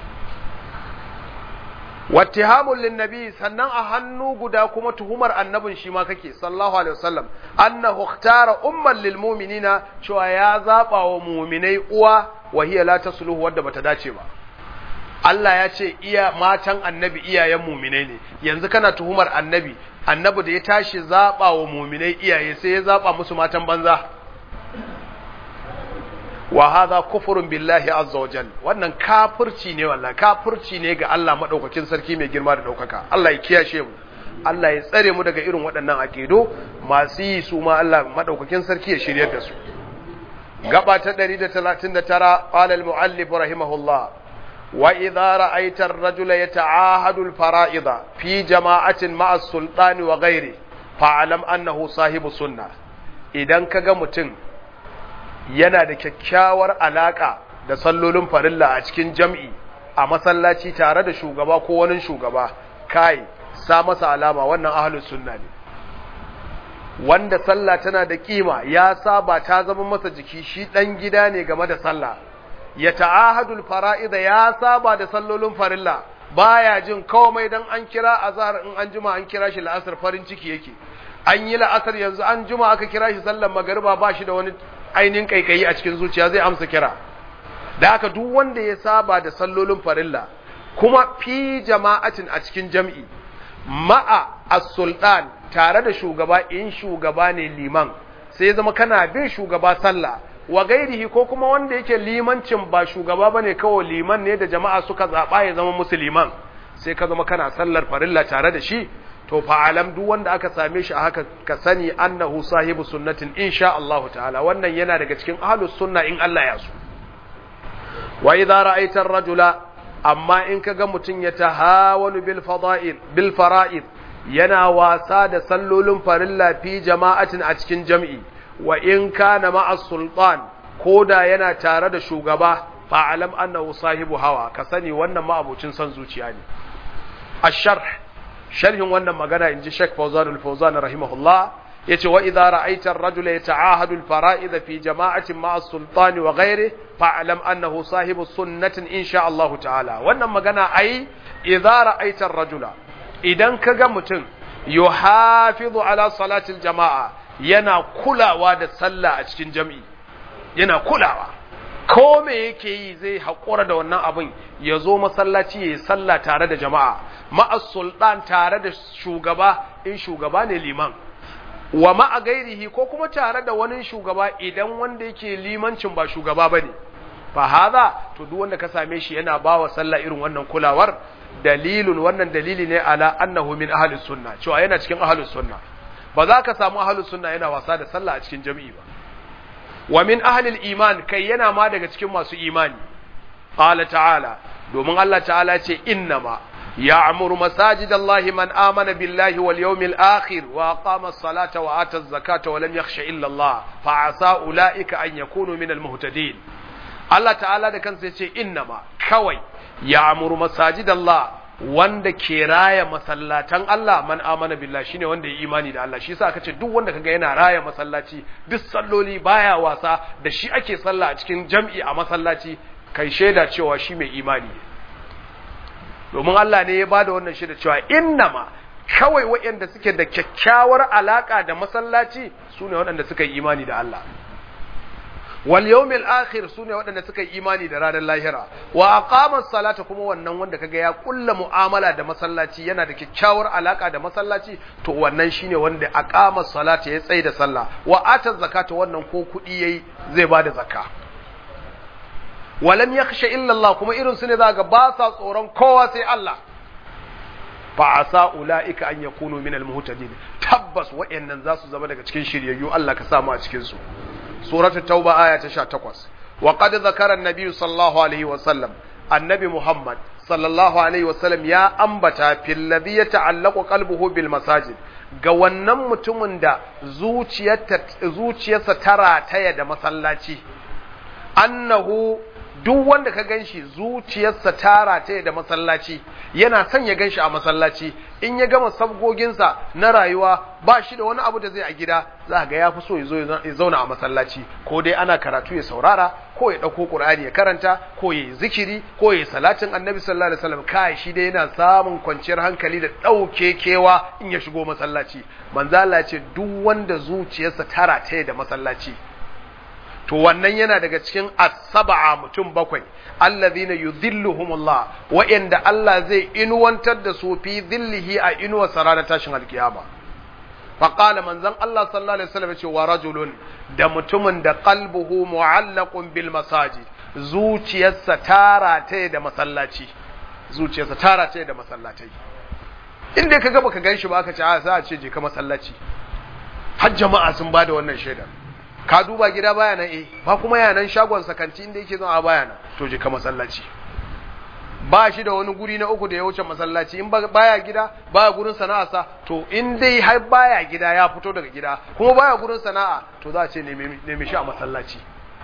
wattihamun linnabi sannan a hannu guda kuma tuhumar annabin shi ma kake sallallahu alaihi wasallam annahu ikhtara umman lil mu'minina cewa ya zaba wa mu'minai uwa wa hiya la tasluhu wadda bata dace ba Allah ya ce iya matan annabi iyayen mu'minai ne yanzu kana tuhumar annabi annabi da ya tashi zaba wa mu'minai iyaye sai ya zaba musu matan banza wa hadha kufrun billahi azza wa jal wannan kafirci ne wallahi kafirci ne ga Allah madaukakin sarki mai girma da daukaka Allah ya kiyashe mu Allah ya tsare mu daga irin waɗannan aqido masu yi su ma Allah madaukakin sarki ya shiryar da su gaba ta 139 qala al-muallif rahimahullah wa idha ra'aita ar-rajula yata'ahadu al-fara'ida fi jama'atin ma'a as-sultani wa ghairi fa'alam annahu sahibu sunnah idan kaga mutum yana da kyakkyawar alaka da sallolin farilla a cikin jam'i a masallaci tare da shugaba ko wani shugaba kai sa masa alama wannan ahlus sunna ne wanda sallah tana da kima ya saba ta zama masa jiki shi dan gida ne game da sallah ya ta'ahadul fara'ida ya saba da sallolin farilla baya jin komai dan an kira azhar in an juma an kira shi la'asar farin ciki yake an yi la'asar yanzu an juma aka kira shi sallar magariba ba shi da wani ainihin kaikayi a cikin zuciya zai amsa kira da haka duk wanda ya saba da sallolin farilla kuma fi jama'atin a cikin jam'i ma'a as-sultan tare da shugaba in shugaba ne liman sai ya zama kana bin shugaba sallah wa gairihi ko kuma wanda yake limancin ba shugaba bane kawai liman ne da jama'a suka zaba ya zama musulman sai ka zama kana sallar farilla tare da shi to fa'alam duk wanda aka same shi a haka ka sani annahu sahibu sunnatin insha Allah ta'ala wannan yana daga cikin ahlus sunna in Allah ya so wa idza ra'aita ar-rajula amma in kaga mutun ya tahawanu bil fada'il bil fara'id yana wasa da sallolin farilla fi jama'atin a cikin jam'i wa in kana ma'a sultan koda yana tare da shugaba fa'alam annahu sahibu hawa ka sani wannan ma'abucin son zuciya ne ash-sharh sharhin wannan magana inji Sheikh Fawzan al-Fawzan rahimahullah yace wa idza ra'aita ar-rajula yata'ahadu al-fara'id fi jama'atin ma'a as-sultan wa ghayrihi fa'alam annahu sahibu sunnatin insha Allah ta'ala wannan magana ai idza ra'aita ar-rajula idan kaga mutum yuhafizu ala salatil jama'a yana kulawa da sallah a cikin jami'i yana kulawa ko me yake yi zai haƙura da wannan abin ya zo masallaci ya yi sallah tare da jama'a ma'as sultan tare da shugaba in shugaba ne liman wa ma'a gairihi ko kuma tare da wani shugaba idan wanda yake limancin ba shugaba ba ne fa haza to duk wanda ka same shi yana ba wa sallah irin wannan kulawar dalilun wannan dalili ne ala annahu min ahli sunna cewa yana cikin ahli sunna ba za ka samu ahli sunna yana wasa da sallah a cikin jami'i ba wa min ahli iman kai yana ma daga cikin masu imani qala ta'ala domin Allah ta'ala ce innama ya'muru masajidallahi man amana billahi wal yawmil akhir wa aqama as-salata wa ata az-zakata wa lam yakhsha illa Allah fa asa ulaika an yakunu min al-muhtadin Allah ta'ala da kansa ya ce innama kawai ya'muru masajidallah wanda ke raya masallatan Allah man amana billah shine wanda ya imani da Allah shi yasa aka ce duk wanda kaga yana raya masallaci duk salloli baya wasa da shi ake sallah a cikin jam'i a masallaci kai shaida cewa shi mai imani domin Allah ne ya bada wannan shaida cewa innama kawai waɗanda suke da kyakkyawar alaka da masallaci sune waɗanda suka yi imani da Allah wal yawmil akhir sune waɗanda suka yi imani da ranar lahira wa aqama salata kuma wannan wanda kaga ya kulla mu'amala da masallaci yana da kyakkyawar alaka da masallaci to wannan shine wanda aqama salata ya tsaye da sallah wa ata zakata wannan ko kudi yayi zai bada zakka walam yakhsha illa Allah kuma irin su ne zaka ba sa tsoron kowa sai Allah fa asa ulaika an yakunu min al muhtadin tabbas wayannan za su zama daga cikin shiryayyu Allah ka samu a cikin su سورة التوبة آية تشاتكوس وقد ذكر النبي صلى الله عليه وسلم النبي محمد صلى الله عليه وسلم يا أنبتا في الذي يتعلق قلبه بالمساجد ga wannan mutumin da zuciyarsa tara taya da masallaci annahu duk wanda ka ganshi zuciyarsa tara taya da masallaci yana son ya ganshi a masallaci in ya gama sabgoginsa na rayuwa ba shi da wani abu da zai a gida za ga ya fi so ya zo ya zauna a masallaci ko dai ana karatu ya saurara ko ya ɗauko ƙur'ani ya karanta ko ya yi zikiri ko ya yi salatin annabi sallallahu alaihi wasallam kai shi dai yana samun kwanciyar hankali da ɗauke kewa in ya shigo masallaci manzo Allah ce duk wanda zuciyarsa tara ta da masallaci to wannan yana daga cikin as-sab'a mutum bakwai allazina yudhilluhumullah wa'inda Allah zai inuwantar da su fi dhillihi a inuwa sarana tashin alkiyama fa qala manzon Allah sallallahu alaihi wasallam ce wa rajulun da mutumin da qalbuhu mu'allaqun bil masajid zuciyarsa tara ta da masallaci zuciyarsa tara ta da masallatai inda kaga baka ganshi ba aka ce a za a ce je ka masallaci har jama'a sun bada wannan shaidar ka duba gida baya nan eh ba kuma yanan shagon sakanti inda yake zuwa baya nan to je ka masallaci ba shi da wani guri na uku da ya wuce masallaci in baya gida baya gurin sana'arsa to in dai har baya gida ya fito daga gida kuma baya gurin sana'a to za a ce neme shi a masallaci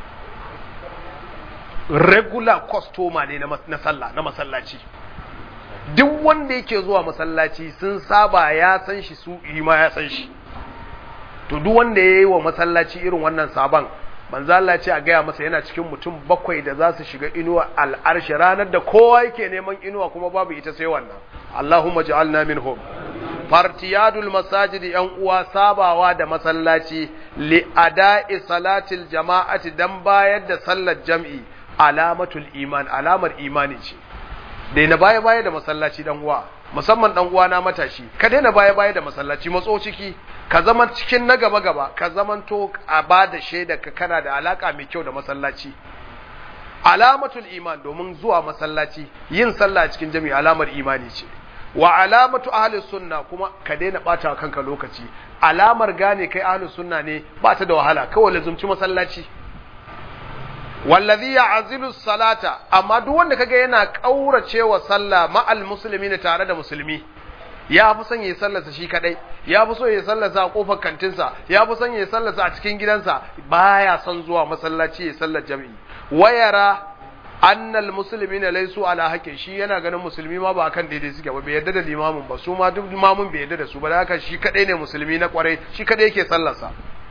regular customer ne na sallah na masallaci duk wanda yake zuwa masallaci sun saba ya san shi su ma ya san shi to duk wanda ya yi wa masallaci irin wannan sabon manzo Allah ce a gaya masa yana cikin mutum bakwai da za su shiga inuwa al'arshi ranar da kowa yake neman inuwa kuma babu ita sai wannan Allahumma ja'alna minhum fartiyadul masajid yan uwa sabawa da masallaci li ada'i salatil jama'ati dan bayar da sallar jam'i alamatul iman alamar imani ce daina baya baya da masallaci dan uwa musamman dan uwa na matashi ka daina baya baya da masallaci matso ciki ka zama cikin na gaba gaba ka zamanto a ba da shaida ka kana da alaka mai kyau da masallaci alamatul iman domin zuwa masallaci yin sallah a cikin jami'i alamar imani ce wa alamatu ahli sunna kuma ka daina bata kanka lokaci alamar gane kai ahli sunna ne ba ta da wahala kawai lazumci masallaci wallazi ya'zilu salata amma duk wanda kaga yana kauracewa sallah ma'al muslimin tare da musulmi ya fi son ya sallarsa shi kadai ya fi so ya sallarsa a kofar kantinsa ya fi son ya sallarsa a cikin gidansa baya son zuwa masallaci ya sallar jami'i wayara annal muslimina laysu ala haqqin shi yana ganin musulmi ma ba akan daidai suke ba bai yarda da limamin ba su ma duk limamin bai yarda da su ba da haka shi kadai ne musulmi na kwarai shi kadai yake sallarsa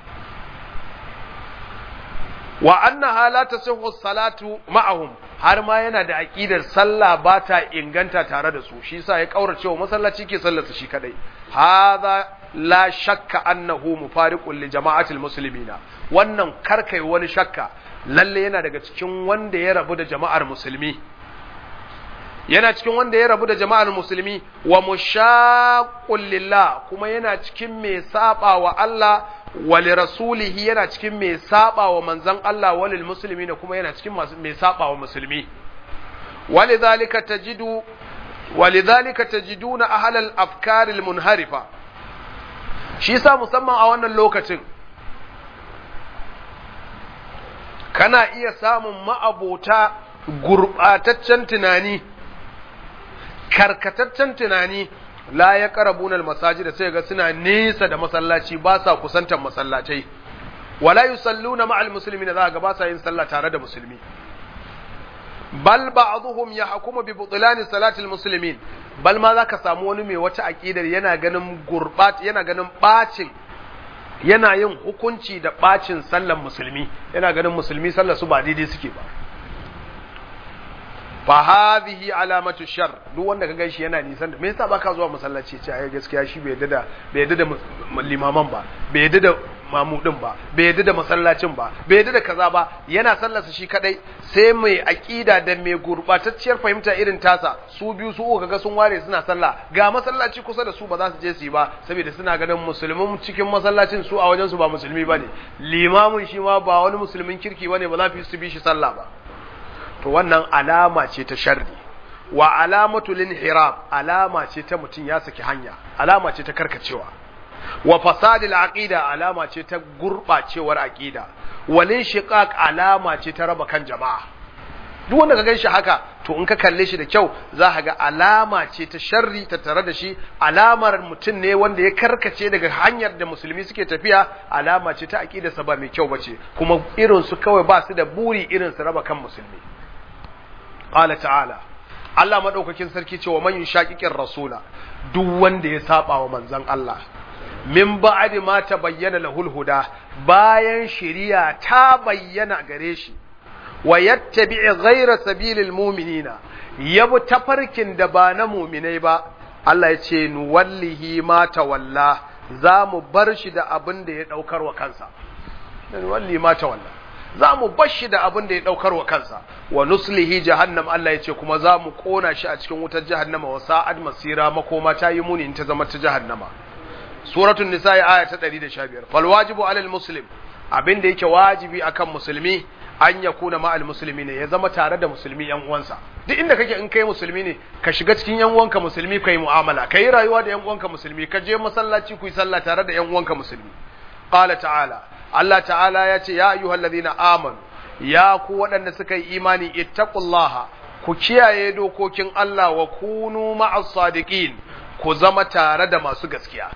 wa annaha la tasihhu salatu ma'ahum har ma yana da aqidar sallah ba ta inganta tare da su shi yasa ya kaurace wa masallaci ke sallarsa shi kadai hadha la shakka annahu mufariqun li jama'atil muslimina wannan karkai wani shakka lalle yana daga cikin wanda ya rabu da jama'ar musulmi yana cikin wanda ya rabu da jama'ar musulmi wa mushaqqul lillah kuma yana cikin mai saba wa Allah wa li rasulihi yana cikin mai saba wa manzon Allah wa lil muslimina kuma yana cikin mai saba wa musulmi walidhalika tajidu walidhalika tajiduna ahlal afkar al munharifa shi yasa musamman a wannan lokacin kana iya samun ma'abota gurɓataccen tunani karkataccen tunani la ya ƙarabunar masajida sai ga suna nesa da masallaci ba sa kusantar masallacai wala yusalluna ma'al muslimina za ga ba sa yin sallah tare da musulmi bal ba'dhum yahkumu bi butlan salati muslimin bal ma zaka samu wani mai wata aqidar yana ganin gurbat yana ganin bacin yana yin hukunci da bacin sallan musulmi yana ganin musulmi sallar su ba daidai suke ba fa hadhihi alamatu shar duk wanda ka ganshi yana nisan da me yasa baka zuwa masallaci ce ai gaskiya shi bai yadda da bai yadda da limaman ba bai yadda da mamudin ba bai yadda da masallacin ba bai yadda da kaza ba yana sallarsa shi kadai sai mai aqida da mai gurbatacciyar fahimta irin tasa su biyu su uku kaga sun ware suna sallah ga masallaci kusa da su ba za su je su yi ba saboda suna ganin musulmin cikin masallacin su a wajen su ba musulmi bane limamin shi ma ba wani musulmin kirki bane ba za su bi shi sallah ba to wannan alama ce ta sharri wa alamatu linhirab alama ce ta mutum ya saki hanya alama ce ta karkacewa wa fasadil aqida alama ce ta gurbacewar aqida walin shiqaq alama ce ta raba kan jama'a duk wanda ka ganshi haka to in ka kalle shi da kyau za ka ga alama ce ta sharri ta tare da shi alamar mutum ne wanda ya karkace daga hanyar da musulmi suke tafiya alama ce ta aqida sa ba mai kyau bace kuma irin su kawai ba su da buri irin su raba kan musulmi qala ta'ala Allah madaukakin sarki cewa man yushaqiqir rasula duk wanda ya saba wa manzon Allah min ba'di ma tabayyana lahul huda bayan shari'a ta bayyana gare shi wa yattabi'i ghayra sabilil mu'minina yabu tafarkin da ba na mu'minai ba Allah ya ce nuwallihi ma tawalla za mu bar shi da abin da ya daukar wa kansa nuwallihi ma tawalla za mu bar shi da abin da ya daukar wa kansa wa nuslihi jahannam Allah ya ce kuma za mu kona shi a cikin wutar jahannama wa sa'ad masira makoma ta yi muni in ta zama ta jahannama suratul nisa aya ta 115 fal wajibu alal muslim abin da yake wajibi akan musulmi an ya kuna ma'al musulmi ne ya zama tare da musulmi yan uwansa duk inda kake in kai musulmi ne ka shiga cikin yan uwanka musulmi kai mu'amala kai rayuwa da yan uwanka musulmi ka je masallaci ku yi sallah tare da yan uwanka musulmi qala ta'ala Allah ta'ala ya ce ya ayyuhallazina amanu ya ku waɗanda suka yi imani ittaqullaha ku kiyaye dokokin Allah wa kunu ma'as sadiqin ku zama tare da masu gaskiya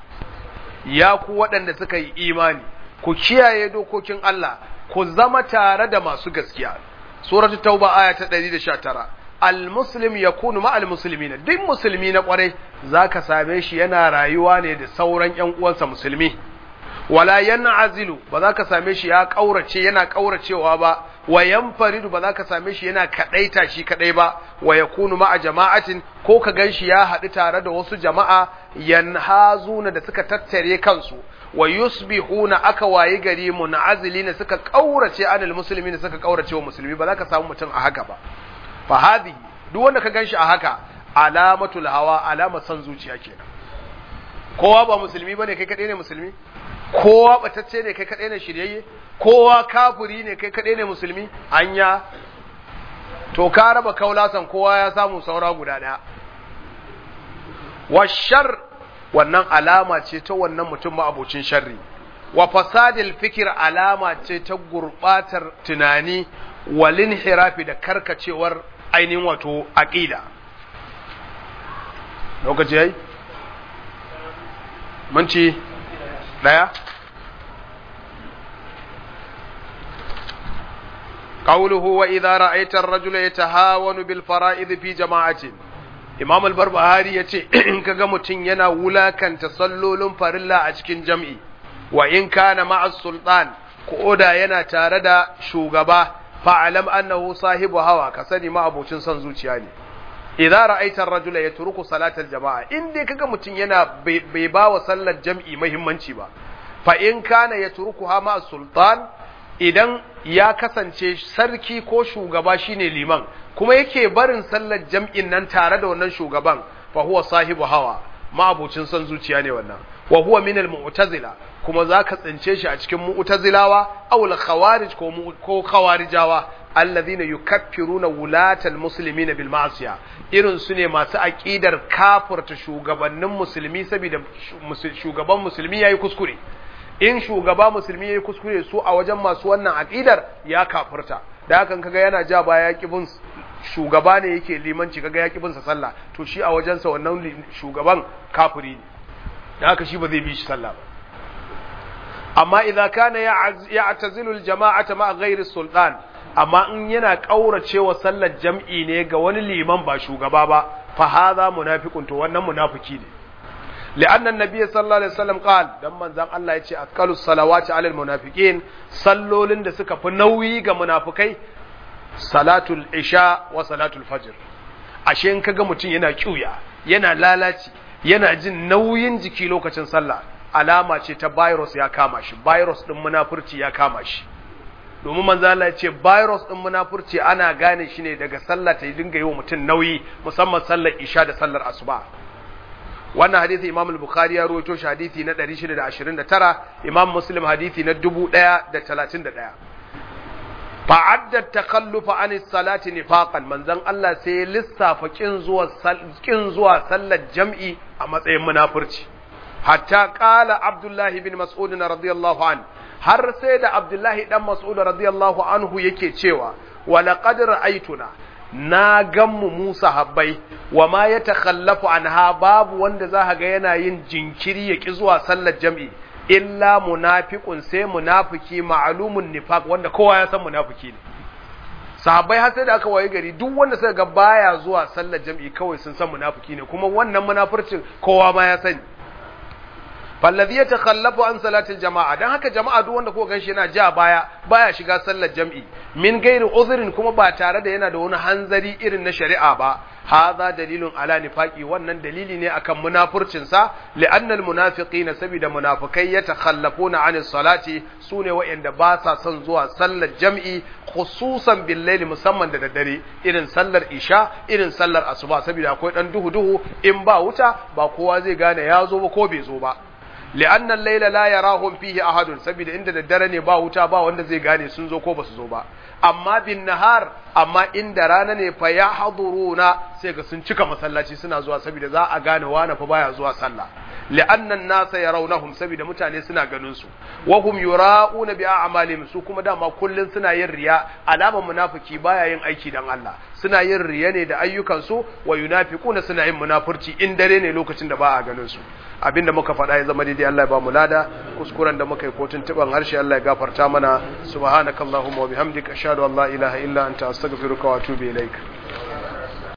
ya ku waɗanda suka yi imani ku kiyaye dokokin Allah ku zama tare da masu gaskiya suratu tauba aya ta 119 al-muslim yakunu ma'al muslimina duk musulmi na kwarai zaka same shi yana rayuwa ne da sauran ƴan uwansa musulmi wala yan'azilu ba za ka same shi ya kaurace yana kauracewa ba wa yanfaridu ba za ka same shi yana kadaita shi kadai ba wa yakunu ma'a jama'atin ko ka ganshi ya haɗu tare da wasu jama'a yanhazuna da suka tattare kansu wa yusbihuna aka wayi gari munazilina suka kaurace anil muslimin suka kaurace wa musulmi ba za ka samu mutum a haka ba fa hadhihi duk wanda ka ganshi a haka alamatul hawa alama san zuciya kenan kowa ba musulmi bane kai kadai ne musulmi kowa batacce ne kai kadai ne shiryayye kowa kafiri ne kai kadai ne musulmi anya to ka raba kaulasan kowa ya samu saura guda daya washar wannan alama ce ta wannan mutum ma'abocin sharri wa fasadil fikir alama ce ta gurbatar tunani walin hirafi da karkacewar ainihin wato aqida lokaci yayi minti daya قوله وإذا رأيت الرجل يتهاون بالفرائض في جماعة Imam al-Barbahari ya ce, In ka ga mutum yana wulakanta sallolin farilla a cikin jam'i, wa in kana ma'as sultan, ko da yana tare da shugaba, fa'alam annahu sahibu hawa, ka sani ma'abocin son zuciya ne. Idza ra'aita ar-rajula yatruku salatal jama'a, in dai kaga mutum yana bai ba wa sallar jam'i muhimmanci ba, fa in kana yatrukuha ma'as sultan, idan ya kasance sarki ko shugaba shine liman kuma yake barin sallar jam'in nan tare da wannan shugaban fa huwa sahibu hawa ma'abucin son zuciya ne wannan wa huwa min al-mu'tazila kuma zaka tsince shi a cikin mu'tazilawa aw al-khawarij ko ko khawarijawa alladhina yukaffiruna wulatal muslimina bil ma'siya irin su ne masu aqidar kafirta shugabannin musulmi saboda shugaban musulmi yayi kuskure in shugaba musulmi yayi kuskure su a wajen masu wannan aqidar ya kafirta da hakan kaga yana ja baya ya kibin shugaba ne yake limanci kaga ya kibin sa sallah to shi a wajensa wannan shugaban kafiri ne da haka shi ba zai bi shi sallah ba amma idan kana ya'tazilu al-jama'ata ma ghairi sultan amma in yana kauracewa sallar jam'i ne ga wani liman ba shugaba ba fa hadha munafiqun to wannan munafiki ne لأن النبي صلى الله عليه وسلم قال دم من زان الله يتي أثقل الصلوات على المنافقين صلوا لند سكا فنوي ga munafikai salatul isha wa salatul fajr ashe in kaga mutum yana kiuya yana lalaci yana jin nauyin jiki lokacin sallah alama ce ta virus ya kama shi virus din munafurci ya kama shi domin manzo Allah ya ce virus din munafurci ana gane shi ne daga sallah ta dinga yi wa mutum nauyi musamman sallar isha da sallar asuba wannan hadisi Imam al-Bukhari ya rawaito shi hadisi na 629 Imam Muslim hadisi na 1031 fa'adda takhallufa an salati nifaqan manzon Allah sai ya lissafa kin zuwa kin zuwa sallar jam'i a matsayin munafurci hatta qala Abdullah ibn Mas'ud radiyallahu an har sai da Abdullah dan Mas'ud radiyallahu anhu yake cewa wa laqad ra'aytuna na ganmu Musa habbai wa ma ya takhallafu anha babu wanda za ga yana yin jinkiri ya ki zuwa sallar jam'i illa munafiqun sai munafiki ma'lumun nifaq wanda kowa ya san munafiki ne sahabbai har sai da aka waye gari duk wanda suka ga baya zuwa sallar jam'i kawai sun san munafiki ne kuma wannan munafircin kowa ma ya sani fallazi ya takhallafu an salatil jama'a dan haka jama'a duk wanda ko ganshi yana ja baya baya shiga sallar jam'i min gairi uzrin kuma ba tare da yana da wani hanzari irin na shari'a ba hadha dalilun ala nifaqi wannan dalili ne akan munafurcin sa li'anna almunafiqina sabida munafikai yatakhallafuna an salati sune wa'anda ba sa son zuwa sallar jam'i khususan bil layli musamman da daddare irin sallar isha irin sallar asuba saboda akwai dan duhu duhu in ba wuta ba kowa zai gane ya zo ba ko bai zo ba li'anna al-layla la yarahum fihi ahadun saboda inda daddare ne ba wuta ba wanda zai gane sun zo ko basu zo ba amma bin nahar amma inda rana ne fa yahduruna sai ga sun cika masallaci suna zuwa saboda za a gane wani fa baya zuwa sallah li'anna an-nasa yarawnahum saboda mutane suna ganin su wa hum yura'una bi a'malihim su kuma dama kullun suna yin riya alamar munafiki baya yin aiki dan Allah suna yin riya ne da ayyukan su wa yunafiquna suna yin munafurci in dare ne lokacin da ba a ganin su abinda muka faɗa ya zama daidai Allah ya ba mu lada kuskuren da muka yi ko tuntuban harshe Allah ya gafarta mana subhanakallahumma wa bihamdika ashhadu an la ilaha illa anta astaghfiruka wa atubu ilaik